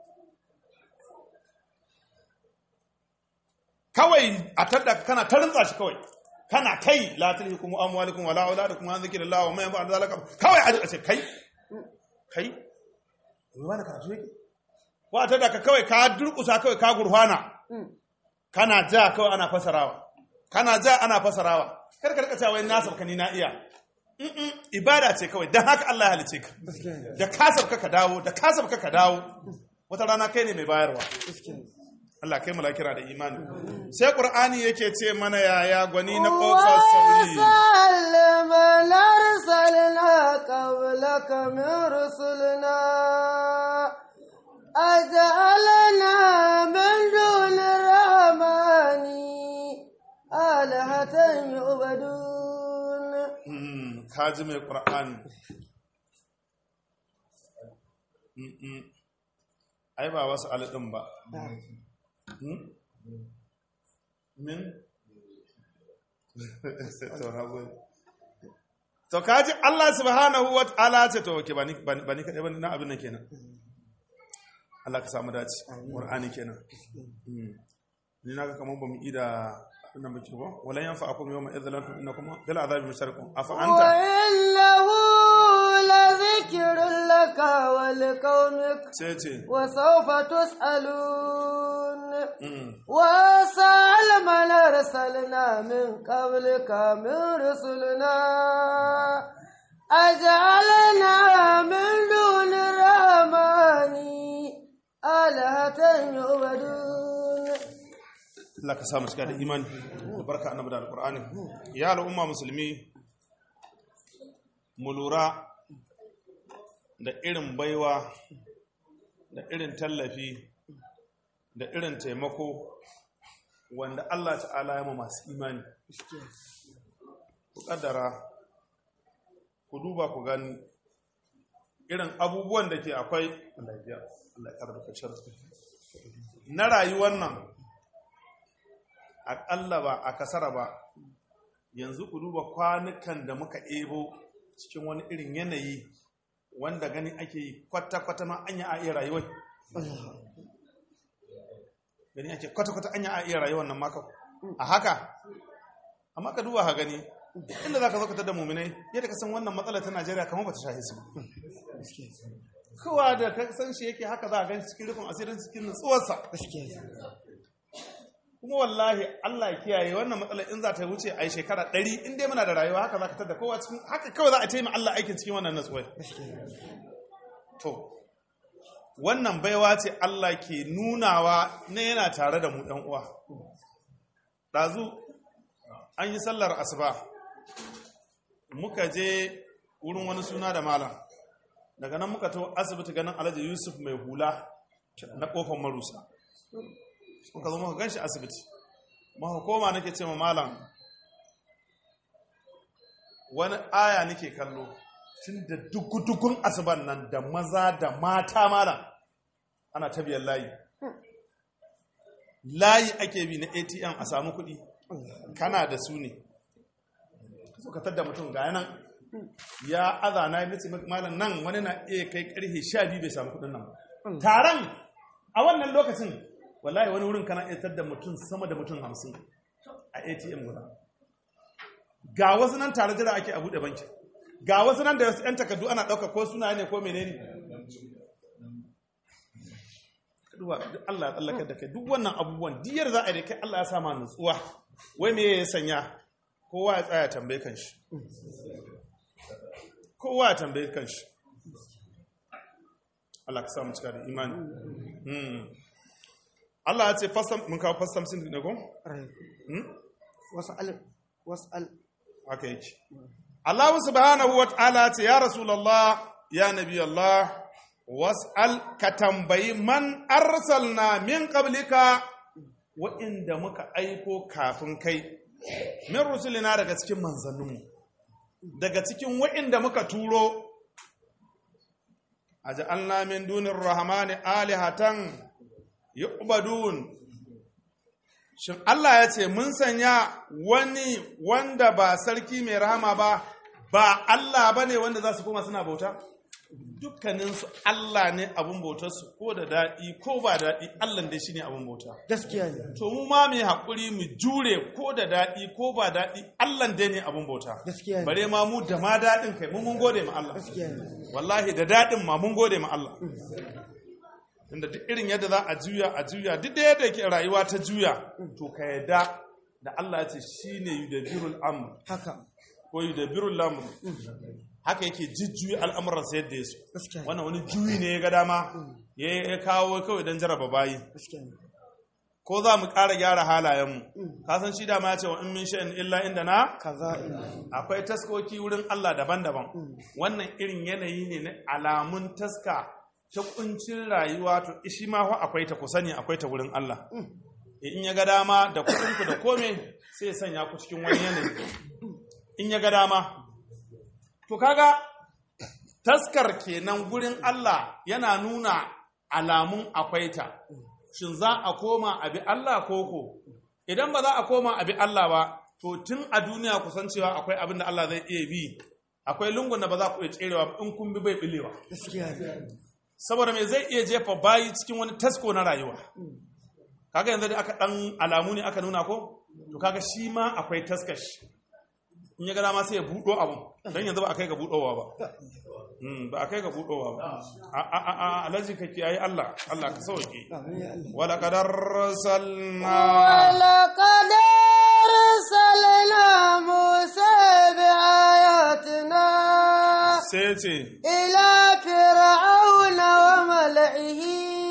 kawai a tada kana ta rintsa shi kawai kana kai la tulhikum amwalukum wala auladukum an zikrillah wa man yaf'al zalika kawai a ce kai kai wani karatu yake ko a tada ka kawai ka durkusa kawai ka gurfana kana ja kawai ana fasarawa kana ja ana fasarawa kar ka rika cewa wai nasab ka ni na iya Mm-mm, ibada ce kawai dan haka Allah ya halice ka da kasab ka ka dawo da kasab ka ka dawo wata rana kai ne mai bayarwa Allah kai malakira da imani sai qur'ani yake ce mana yaya gwani na kofar sauri وسلم أرسلنا قبلك من رسلنا أجعلنا من دون الرحمن آلهة يعبدون Mm, kaji mai qur'ani Mm-mm. ai ba wasu alɗin ba Hmm? min to na gode. to kaji Allah subhanahu wa ta'ala ce to ke bani bani bani kadai bani na abin nan kenan Allah ka samu dace Qur'ani kenan Mm. ni naga kaman bamu ida abin nan baki ko wala yanfa'akum yawma idzalantum innakum bil azabi musharikun afa anta وإنه لذكر لك ولقومك sai ce وسوف تسألون mm. وسأل من أرسلنا من قبلك من رسلنا أجعلنا من دون الرحمن آلهة يعبدون Allah ka samu cika da imani da barka annabi da alqur'ani ya al'umma musulmi mu lura da irin baiwa da irin tallafi da irin taimako wanda Allah ta'ala ya ma masu imani ku kaddara ku duba ku gani irin abubuwan da ke akwai Allah ya biya Allah ya karɓa kaciyar na rayuwar nan aƙalla ba a kasara ba yanzu ku duba kwanukan da muka ebo cikin wani irin yanayi wanda gani ake yi kwata-kwata ma anya a iya rayuwai gani ake kwata-kwata anya a iya rayuwar nan maka a haka amma ka duba ha gani inda za ka zaka da muminai yadda ka san wannan matsala ta najeriya kamar ba ta shahi su kowa da ka san shi yake haka za a gan cikin rufin asirin cikin nutsuwarsa kuma wallahi Allah ya kiyaye wannan matsalar in za ta wuce a yi shekara ɗari in dai muna da rayuwa haka za ka tada kowa cikin haka kawai za a taimaka Allah aikin cikin wannan natsuwai to wannan baiwa ce Allah ke nunawa na yana tare da mu ɗan uwa ɗazu an yi sallar asuba muka je wurin wani suna da malam daga nan muka to asibiti ganin alhaji yusuf mai hula na kofar marusa muka zo muka gan shi asibiti muka koma nake ce ma malam wani aya nake kallo tun da dukkan asuban nan da maza da mata malam ana ta biyan layi layi ake bi na atm a samu kuɗi kana da su ne suka tadda mutum ga yanan ya azana ya ce malam nan wani na iya kai karfe sha biyu bai samu kuɗin nan ba taron a wannan lokacin wallahi wani wurin kana iya tadda mutum sama da mutum hamsin a atm guda ga wasu nan tare jira ake a buɗe banki ga wasu nan da wasu 'yan takardu ana ɗauka ko suna ne ko menene duba duk Allah ya tsallakar da kai duk wannan abubuwan diyar za a yi da kai Allah ya sama nutsuwa wai me ya sanya kowa ya tsaya tambaye kanshi kowa ya tambaye kanshi Allah ka samu cika da imani Hmm. Allah ya ce fasam mun kawo fasam sin ne ko Hmm? wasal wasal haka yake Allah subhanahu wa ta'ala ce ya rasulullah ya nabi Allah was'al ka tambayi man arsalna min qablika wa'inda muka aiko kafin kai min rusulina daga cikin manzanninmu daga cikin wa'inda muka turo aja'alna min dunir rahmani alihatan yu'badun shin Allah ya ce mun sanya wani wanda ba sarki mai rahama ba ba Allah bane wanda za su koma suna bauta dukkaninsu Allah ne abin bautarsu ko da daɗi ko ba daɗi Allah dai shi ne abin bauta gaskiya ne to mu ma mai haƙuri mu jure ko da daɗi ko ba daɗi Allah dai ne abin bauta gaskiya ne bare ma mu da ma daɗin kai mu mun gode ma Allah gaskiya ne wallahi da daɗin ma mun gode ma Allah inda duk irin yadda za a juya a juya duk da yadda ke rayuwa ta juya to ka yadda da Allah ya ce shine yudabbirul amr haka ko yudabbirul amr haka yake jujjuyi al'amuransa yadda ya so gaskiya ne wannan wani juyi ne ya ga dama ya ya kawo kawai don jaraba bayi gaskiya ne ko za mu ƙara gyara halayenmu ka san shi dama ya ce wa in min sha'in illa inda na kaza ina akwai taskoki wurin Allah daban-daban wannan irin yanayi ne na alamun taska ta kuncin rayuwa to shi ma fa akwai ta ku sani akwai ta wurin Allah in ya ga dama da kuɗinku da kome sai ya sanya ku cikin wani yanayi in ya ga dama to kaga taskar kenan gurin Allah yana nuna alamun akwai ta shin za a koma abi Allah koko idan ba za a koma abi Allah ba to tun a duniya ku san cewa akwai abin da Allah zai iya bi akwai lungun da ba za ku iya tserewa ba in kun bi bai bilewa gaskiya ne saboda me zai iya jefa bayi cikin wani tasko na rayuwa kaga yanzu da aka dan alamu ne aka nuna ko to kaga shi ma akwai taskash in ya ga dama sai ya buɗo abun don yanzu ba a kai ga buɗowa ba Mm, ba a kai ga buɗowa ba a a a a alaji ka kiyaye Allah Allah ka sauke amin ya Allah wala kadar salna ولقد أرسلنا موسى بآياتنا sai ce إلى فرعون وملئه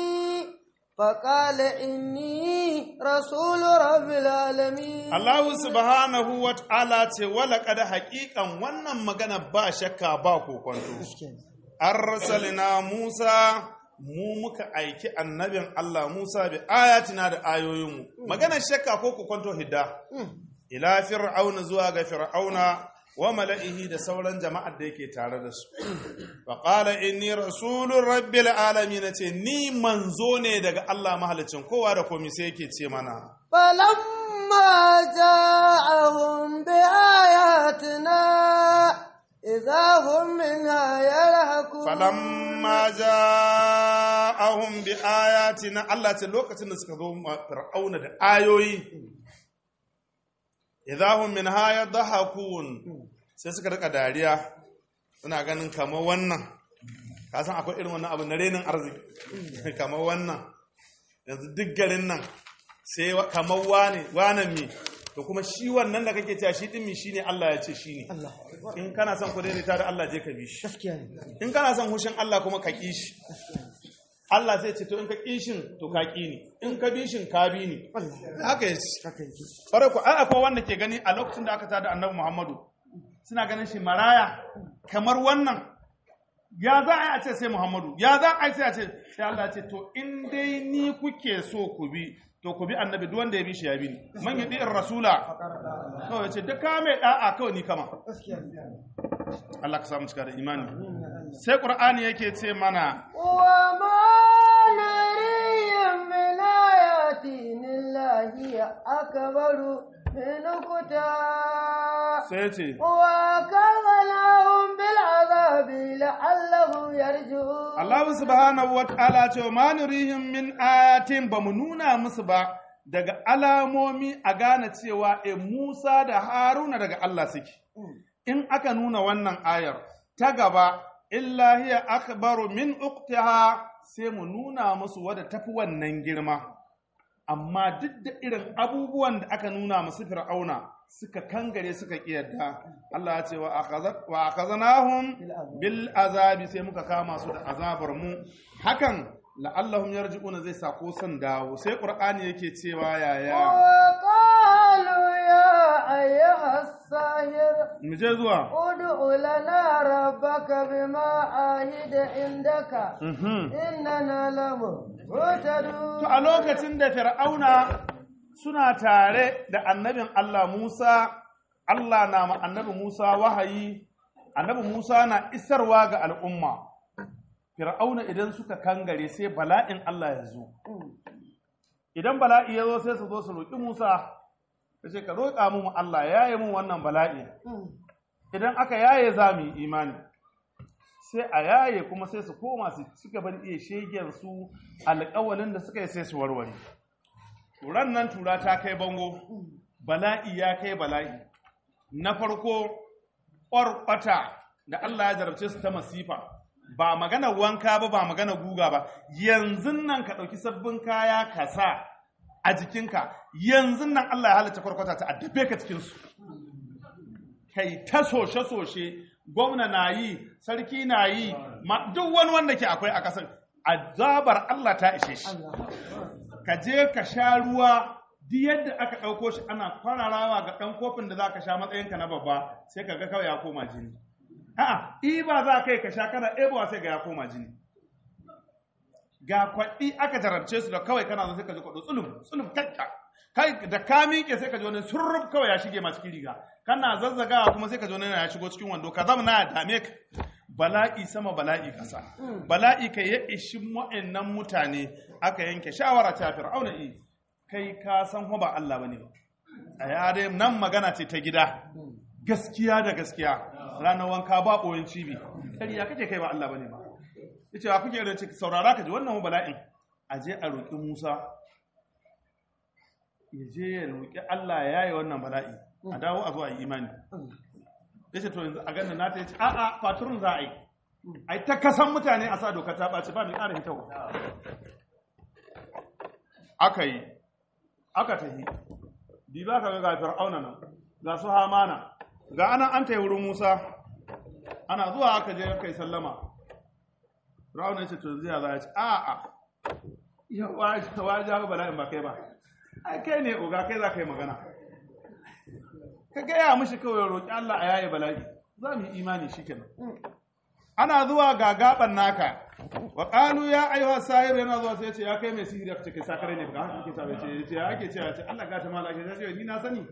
فقال إني رسول رب العالمين Allah subhanahu wa ta'ala ce wala kada haƙiƙan wannan magana ba shakka ba kokonto gaskiya ne arsalina Musa mu muka aiki annabin Allah Musa bi ayatina da ayoyinmu maganar shakka ko kokonto hidda ila fir'auna zuwa ga fir'auna wa mala'ihi da sauran jama'ar da yake tare da su fa qala inni rasulur rabbil alamin ce ni manzo ne daga Allah mahalicin kowa da komai sai yake ce mana فلما جاءهم بآياتنا إذا هم منها يلهكون falamma ja'ahum bi ayatina Allah ce lokacin da suka zo ma fir'auna da ayoyi idahum min haya dhahakun sai suka rika dariya suna ganin kamar wannan ka san akwai irin wannan abu na renin arziki kamar wannan yanzu duk garin nan sai wa- kamar wane wanan me to kuma shi wannan da kake cewa shi din mi shine Allah ya ce shine Allah in kana son ku daidaita da Allah je ka bi shi gaskiya ne in kana son hushin Allah kuma ka ƙi shi Allah zai ce to in ka ƙi shin to ka ƙi ni in ka bi shin ka bi ni Allah haka ya ce haka yake ƙwarai ku ai akwai wanda ke gani a lokacin da aka tada annabi Muhammadu suna ganin shi maraya kamar wannan ya za a yi a ce sai Muhammadu ya za a yi sai a ce sai Allah ya ce to in dai ni kuke so ku bi to ku bi annabi duk wanda ya bi shi ya bi ni man yadi rasula kawai ya ce duk ka mai da'a kawai ni kama gaskiya ne Allah ka samu cika da imani sai Qur'ani yake ce mana وما نريهم من آيات إلا هي أكبر من أختها sai ce وأخذناهم بالعذاب لعلهم يرجعون Allah subhanahu wa ta'ala ce ma nurihim min ayatin ba mu nuna musu ba daga alamomi a gane cewa e Musa da Haruna daga Allah suke in aka nuna wannan ayar ta gaba illa hiya akbaru min uqtiha sai mu nuna musu wadda tafi wannan girma amma duk da irin abubuwan da aka nuna musu fir'auna suka kangare suka kiyarda Allah ya ce wa akhazat wa akhazanahum bil azabi sai muka kama su da azabar mu hakan la'allahum yarji'una zai sako son dawo sai qur'ani yake cewa yaya وقالوا يا أيها الساحر mu je zuwa ادع لنا ربك بما عهد عندك Mhm. إننا لمهتدون To a lokacin da Fir'auna suna tare da annabin Allah Musa, Allah na ma annabi Musa wahayi, annabi Musa na isarwa ga al'umma. Fir'auna idan suka kangare sai bala'in Allah ya zo. Idan bala'i ya zo sai su zo su roƙi Musa, ya ce, Ka roƙa mu Allah ya yi mun wannan bala'i. Idan aka yaye za mu yi imani. sai a yaye kuma sai su koma su ci gaba da iya shegen su alƙawalin da suka yi sai su warware turan nan tura ta kai bango bala'i ya kai bala'i na farko ƙwarƙwata da Allah ya jarabce su ta masifa ba magana wanka ba ba magana guga ba yanzu nan ka ɗauki sabbin kaya ka sa a jikinka yanzu nan Allah ya halatta kwarkwata ta addabe ka cikinsu kai ta soshe-soshe gwamna na yi sarki na yi ma duk wani wanda ke akwai a ƙasar azabar Allah ta ishe shi ka je ka sha ruwa duk yadda aka ɗauko shi ana kwararawa ga ɗan kofin da za ka sha matsayinka na babba sai ka ga kawai ya koma jini a'a iba za ka yi ka sha kana ɗebowa sai ga ya koma jini ga kwaɗi aka jarabce su da kawai kana zo sai ka ji kwaɗo tsulum tsulum kakka kai da ka miƙe sai ka ji wani surruf kawai ya shige ma cikin riga kana zazzagawa kuma sai ka ji wani ya shigo cikin wando ka zama na ya dame ka bala'i sama bala'i kasa bala'i kai ya ishi wa'annan mutane aka yanke shawara ta fir'auna i kai ka san ho ba Allah bane ba a yare nan magana ce ta gida gaskiya da gaskiya ranar wanka ba ɓoyin cibi ƙarya kake kai ba Allah bane ba yace wa kuke irin ciki saurara ka ji wannan hu bala'in a je a roƙi Musa ya je ya roƙi Allah ya yaye wannan bala'i a dawo a zo a yi imani yace to yanzu a ganin na ta yace a a faturun za a yi ai ta kasan mutane a sa doka ta ɓaci ba mai ƙara hitawa aka yi aka tafi bi ba ka ga fir'auna nan ga su hamana ga ana an ta wurin musa ana zuwa aka je kai sallama fir'auna ya ce to zai za ya ce a a ya waje waje ba bala'in ba kai ba ai kai ne oga kai za ka yi magana ka gaya mishi kawai roƙi Allah a yaye bala'i za mu yi imani shikenan ana zuwa ga gaban naka wa qalu ya ayyuha sahir yana zuwa sai ya ce ya kai mai sihiri ka ce kai sakare ne ba haka kike ta ce ya ce ya ake ce ya ce Allah ga ta mala ake ce ni na sani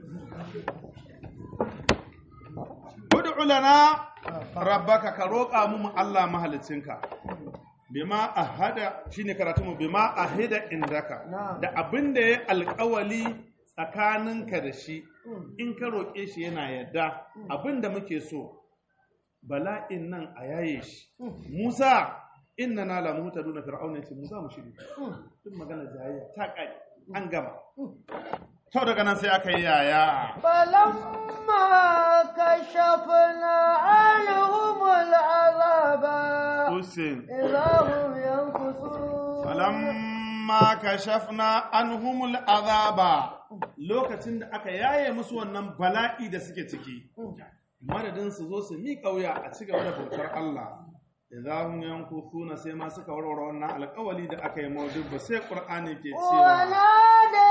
ud'u lana rabbaka ka roƙa mu Allah mahalicinka bima ahada shine karatu mu bima ahida indaka da abin da ya alƙawali tsakaninka da shi in ka roƙe shi yana yadda abin da muke so bala'in nan a yaye shi Musa inna na la muhtaduna fir'auna yace Musa mu shiri duk magana jayayya ta kai an gama to daga nan sai aka yi yaya فلما كشفنا عنهم العذاب Usin إذا هم ينكثون falamma falamma kashafna anhumul azaba lokacin da aka yaye musu wannan bala'i da suke ciki madadin su zo su mi kauya a ci gaba da bautar Allah idan yankufuna sai ma suka warware wannan alƙawali da aka yi mawdud ba sai qur'ani ke cewa ونادى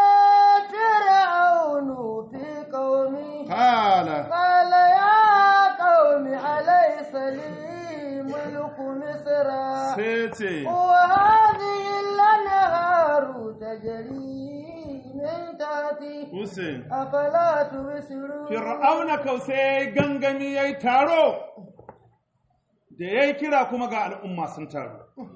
فرعون في قومه qala قال يا قوم أليس لي ملك مصر sai ce وهذه الأنهار تجري من تحتي Hussein أفلا تبصرون Fir'auna kau sai gangami ya yi taro, da ya yi kira kuma ga al'umma sun taru.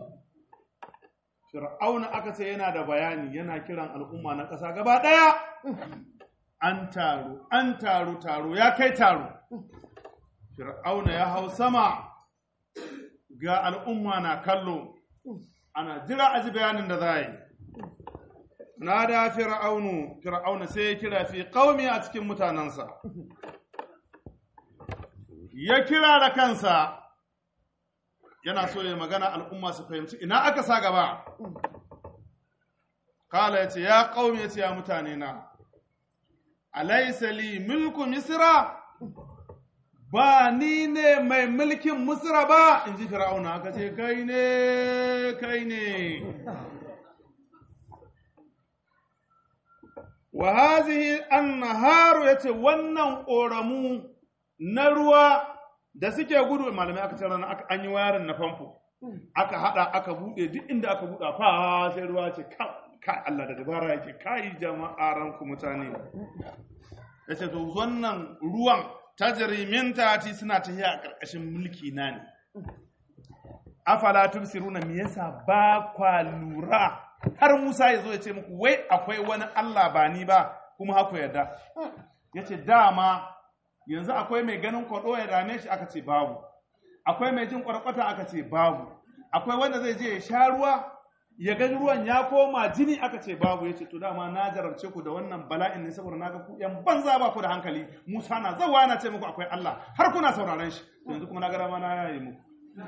Fir'auna aka ce yana da bayani yana kiran al'umma na ƙasa gaba ɗaya. An taru, an taru, taro, ya kai taro. Fir'auna ya hau sama ga al'umma na kallo, ana jira a ji bayanin da za a yi. nada fir'aunu fir'auna sai ya kira fi qaumi a cikin mutanansa ya kira da kansa yana so ya magana al'umma su fahimci ina aka sa gaba kala yace ya qaumi yace ya mutane na alaysa li mulku misra ba ni ne mai mulkin misra ba inji fir'auna aka ce kai ne kai ne wa hazihi annaharu yace wannan ƙoramu na ruwa da suke gudu malamai aka ce ranar aka an yi wayarin na famfo aka hada aka bude duk inda aka buɗa fa sai ruwa ce ka Allah da dabara yake kai jama'a ranku mutane yace to wannan ruwan tajri min tati suna tafiya a ƙarƙashin mulki na ne afala tubsiruna me yasa ba kwa lura har Musa ya zo ya ce muku wai akwai wani Allah ba ni ba kuma haku yarda ya ce dama yanzu akwai mai ganin kwaɗo ya dame shi aka ce babu akwai mai jin kwarkwata aka ce babu akwai wanda zai je ya sha ruwa ya ga ruwan ya koma jini aka ce babu ya ce to dama na jarabce ku da wannan bala'in ne saboda na ga ku yan banza ba ku da hankali Musa na zawa na ce muku akwai Allah har kuna sauraron shi yanzu kuma na ga dama na yayi muku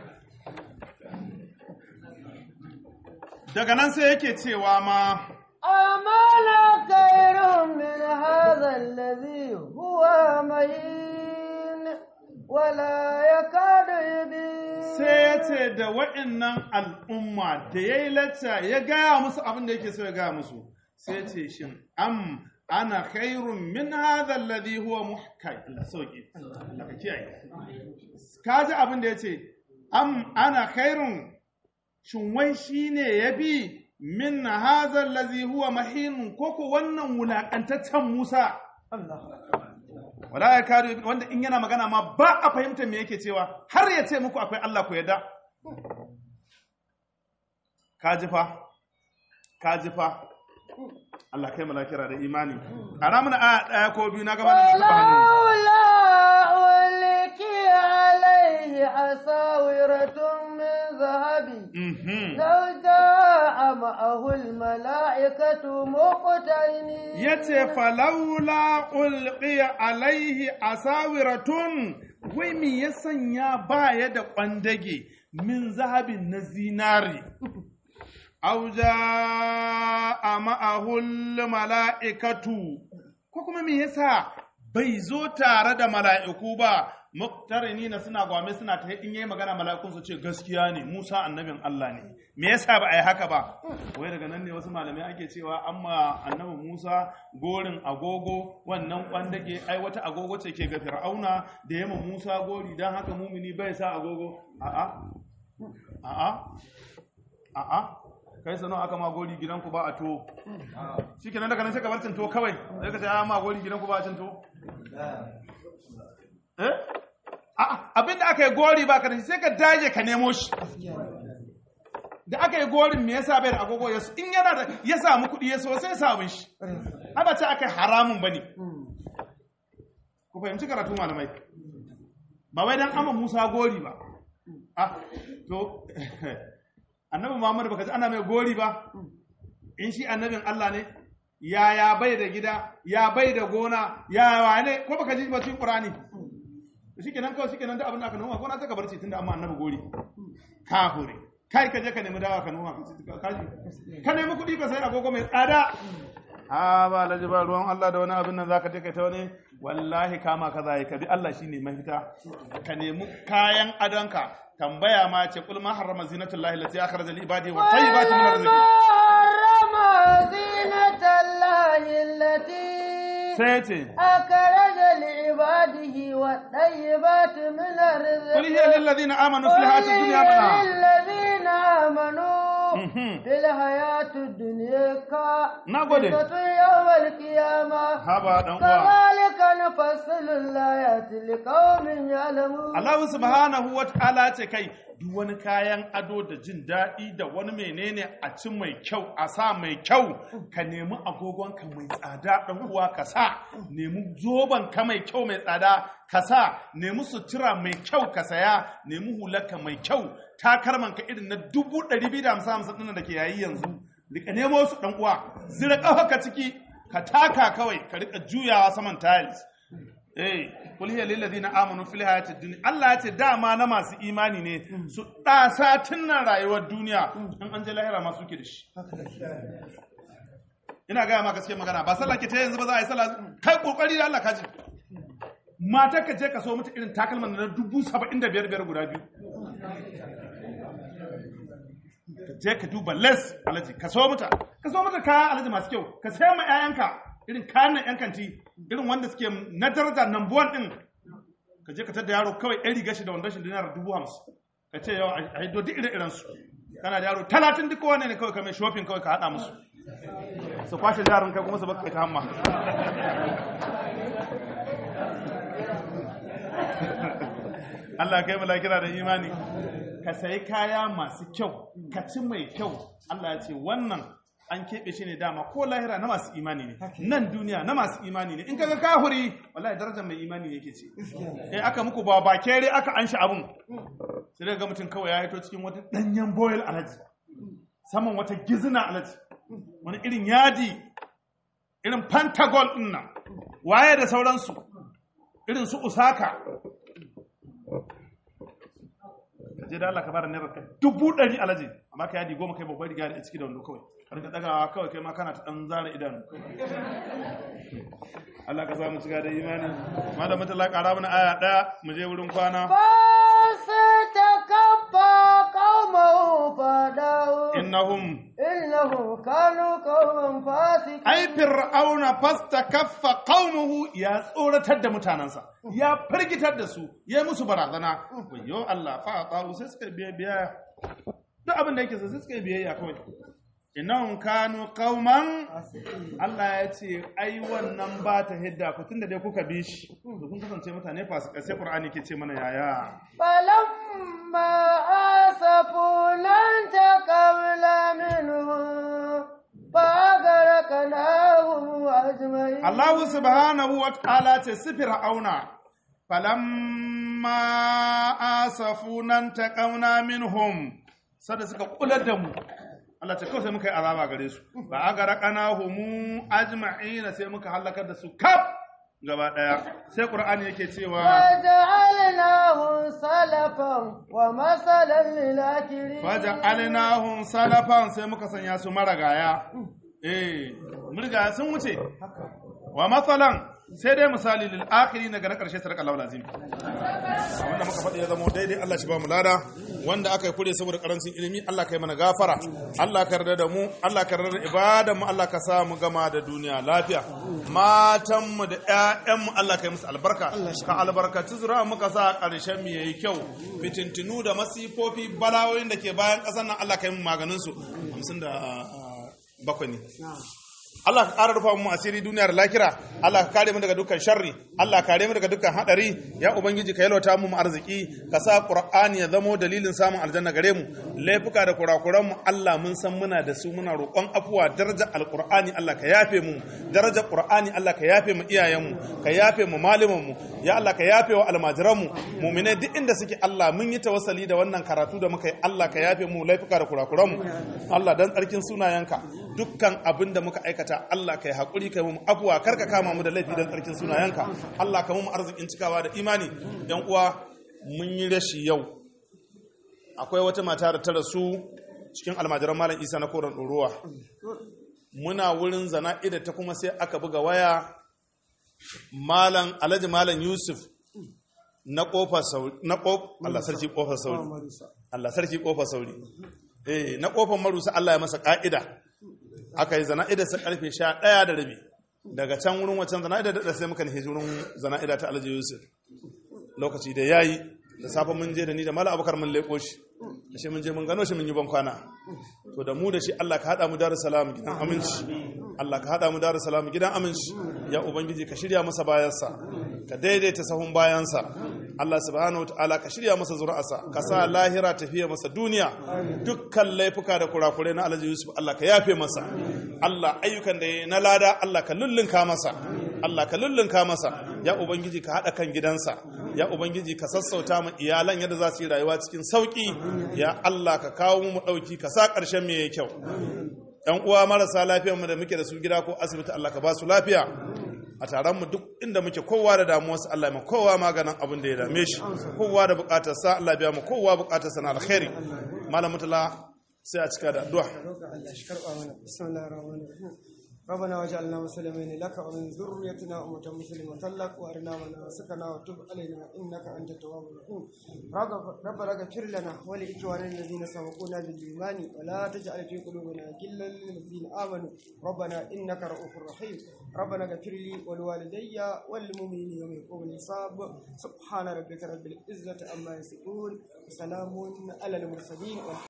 daga nan sai yake cewa ma أمانا خير من هذا الذي هو مهين ولا يكاد يبين sai ya ce da wa'innan al'umma da ya yi lacca ya gaya musu abin da yake so ya gaya musu sai ya ce shin am ana khairun min hadha alladhi huwa muhkai Allah sauki Allah ka kiyaye ka ji abin da ya ce am ana khairun shin wai shine yabi min hadha alladhi huwa mahin koko wannan wulakantaccen Musa wala ya kare wanda in yana magana ma ba a fahimta me yake cewa har ya ce muku akwai Allah ku yadda ka ji fa ka ji fa Allah kai malakira da imani a ramin a ɗaya ko biyu na gaba da shi hannu ولولا ألقي عليه أساورة من ذهب Mhm. لو جاء معه الملائكة مقترنين ya ce falaula ulqiya alaihi asawiratun wai me ya sanya baya da kwandage min zahabin na zinari aw jaa ma'ahul mala'ikatu ko kuma me yasa bai zo tare da mala'iku ba muktarini na suna gwame suna ta in yayi magana mala'ikun su ce gaskiya ne Musa annabin Allah ne me yasa ba a yi haka ba wai daga nan ne wasu malamai ake cewa amma annabi Musa gorin agogo wannan kwandage ai wata agogo ce ke ga Fir'auna da yamma Musa gori dan haka mumini bai sa agogo a'a a'a a'a kai sano aka ma gori gidanku ba a to shikenan daga nan sai ka bar to kawai sai ka ce a ma gori gidanku ba a to eh a'a abinda aka yi gori ba ka da shi sai ka daje ka nemo shi da aka yi gorin me yasa bai da agogo ya in yana da ya samu kuɗi ya so sai samu shi ai ba ce aka yi haramun bane ku fahimci karatu malamai ba wai dan amma Musa gori ba ah to annabi Muhammad baka ji ana mai gori ba in shi annabin Allah ne ya ya bai da gida ya bai da gona ya wane ko baka ji ba cikin Qur'ani shikenan kawai shikenan da abin da aka noma gona ta gabarci tunda amma annabi gori kafure kai ka je ka nemi dawa ka noma ka ji ka nemi kuɗi ka sai agogo mai tsada a ba alhaji ba ruwan Allah da wani abin nan zaka je kai ta wani wallahi kama ka zai ka bi Allah shine mafita ka nemi kayan adonka tambaya ma ce kul ma harrama zinatullahi allati akhraja li ibadihi wa tayyibati min arziki حرم زينة الله التي sai ce أخرج لعباده والطيبات من الرزق قل هي للذين امنوا في الحياه الدنيا منها للذين آمنوا Mhm. في الحياة الدنيا Na gode. كفتة يوم القيامة haba dan uwa كذلك نفصل الآيات لقوم يعلمون Allah subhanahu wa ta'ala ce kai duk wani kayan ado da jin daɗi da wani menene a ci mai kyau a sa mai kyau ka nemi agogon ka mai tsada ɗan uwa ka sa nemi zoben ka mai kyau mai tsada ka sa nemi sutura mai kyau ka saya nemi hular ka mai kyau takalman ka irin na dubu ɗari biyu da hamsin hamsin ɗin da ke yayi yanzu rika nemo su ɗan uwa zira ƙafa ka ciki ka taka kawai ka rika juyawa saman tiles Eh, kul hiya lil ladina amanu fil hayatid dunya. Allah ya ce dama na masu imani ne su ɗasa nan rayuwar duniya in an je lahira ma suke da shi. Ina gaya ma gaskiya magana ba sallah ke ta yanzu ba za a yi sallah kai kokari da Allah kaji. Mata ka je ka so mata irin takalman na dubu saba'in da biyar biyar guda biyu. Ka je ka duba les alaji ka so mata ka so mata kaya alaji masu kyau ka sayar ma 'ya'yanka irin kayan nan 'yan kanti irin wanda suke na daraja number one din ka je ka tada yaro kawai ɗan riga shi da wandon shi dinar dubu hamsin ka ce yau a hiddo duk ire iren su kana da yaro talatin duk kowane ne kawai ka mai shopping kawai ka haɗa musu su kwashe jarin kai kuma su baka ta hamma Allah kai mala kira da imani ka sayi kaya masu kyau ka ci mai kyau Allah ya ce wannan an keɓe shi ne dama ko lahira na masu imani ne nan duniya na masu imani ne in kaga kahuri wallahi darajar mai imani ne yake ce eh aka muku ba ba kere aka anshi abun sai daga mutum kawai ya hito cikin wata danyen boil alaji saman wata gizina alaji wani irin yadi irin pantagol din nan waye da sauransu irin su usaka je da Allah ka bada naira ka dubu ɗari alaji amma ka yadi goma kai babbar riga da ciki da wando kawai ka rika dagawa kawai kai ma kana ta dan zara idanu Allah ka samu cika da imani malam mutala ƙara mana aya ɗaya mu je wurin kwana فاستكبى قومه فدعوا innahum إنهم كانوا قوما فاسقين ai fir'auna fastakaffa qaumuhu ya tsoratar da mutanansa ya firgitar da su ya musu barazana wayyo Allah fa ta'u sai suka biya biya duk abin da yake so sai suka biyayya kawai innahum kanu qauman Allah ya ce ai wannan ba ta hidda ku tunda dai kuka bi shi da kun kasance mutane fasikai sai Qur'ani ke ce mana yaya فلما آسفونا انتقمنا منهم فأغرقناهم أجمعين Allah subhanahu wa ta'ala ce su fir'auna falamma asafunan taqawna minhum sada suka kular da mu Allah ce kawai sai muka yi azaba gare su ba a gara humu ajma'ina sai muka halakar da su kaf gaba daya sai qur'ani yake cewa وجعلناهم سلفا ومثلا للآخرين faja'alnahum salafan sai muka sanya su maragaya eh murga sun wuce wa matsalan sai dai misali lil akhiri daga na karshe sarka Allah lazim wanda muka faɗi ya zama daidai Allah shi ba mu lada wanda aka yi kure saboda karancin ilimi Allah ka yi mana gafara Allah ka yarda da mu Allah ka yarda da ibadan mu Allah ka sa mu gama da duniya lafiya matan mu da ƴaƴan mu Allah ka yi musu albarka ka albarkaci zura muka sa ƙarshen mu yayi kyau fitintinu da masifofi balawoyin da ke bayan ƙasar nan Allah ka yi mu maganin su 50 da bakwai ne Allah ka ƙara rufa mu asiri duniyar lakira Allah ka kare mu daga dukkan sharri Allah ka kare mu daga dukkan hadari ya ubangiji ka yalwata mu arziki ka sa qur'ani ya zamo dalilin samun aljanna gare mu laifuka da kurakuran mu Allah mun san muna da su muna roƙon afuwa daraja alqur'ani Allah ka yafe mu daraja qur'ani Allah ka yafe mu iyayen mu ka yafe mu malaman mu ya Allah ka yafe wa almajiran mu mu'mine duk inda suke Allah mun yi tawassali da wannan karatu da muka yi Allah ka yafe mu laifuka da kurakuran mu Allah dan tsarkin sunayenka dukkan abin da muka aikata Allah ka yi haƙuri ka yi mu afuwa kar ka kama mu da laifi don tsarkin sunayenka Allah ka mu arzikin cikawa da imani yan uwa mun yi rashi yau akwai wata mata da ta rasu cikin almajiran malam isa na koren ɗoruwa muna wurin zana'ida ta kuma sai aka buga waya malam alhaji malam yusuf na kofar sauri na kof Allah sarki kofar sauri Allah sarki kofar sauri eh na kofar marusa Allah ya masa ka'ida aka yi zana'ida sa karfe 11 da rabi daga can wurin wancan zana'ida da sai muka nufi wurin zana'ida ta alhaji yusuf lokaci da yayi da safe mun je da ni da malam abubakar mun leko shi da shi mun je mun gano shi mun yi ban kwana to da mu da shi Allah ka hada mu dar salam gidan aminci Allah ka hada mu dar salam gidan aminci ya ubangiji ka shirya masa bayansa ka daidaita sahun bayansa Allah subhanahu wataala ka shirya masa zuri'arsa ka sa lahira tafiya masa duniya dukkan laifuka da kurakurai na Alhaji Yusuf Allah ka yafe masa Allah ayyukan da yayi na lada Allah ka lullunka masa Allah ka lullunka masa ya ubangiji ka hada kan gidansa ya ubangiji ka sassauta mu iyalan yadda za su yi rayuwa cikin sauki ya Allah ka kawo mu dauki ka sa karshen mu yayi kyau yan uwa marasa lafiyar mu da muke da su gida ko asibiti Allah ka ba su lafiya a taron mu duk inda muke kowa da damuwarsa Allah ya kowa maganin abin da ya dame shi kowa da bukatar sa Allah biya mu kowa bukatar sa na alkhairi malam mutala sai a cika da addu'a ربنا وجعلنا مسلمين لك ومن ذريتنا أمة مسلمة لك وأرنا مناسكنا وتب علينا إنك أنت التواب الرحيم ربنا اغفر لنا ولإخواننا الذين سبقونا بالإيمان ولا تجعل في قلوبنا غلا للذين آمنوا ربنا إنك رؤوف رحيم ربنا اغفر لي ولوالدي والمؤمنين يوم يقوم الحساب سبحان ربك رب العزة عما يصفون وسلام على المرسلين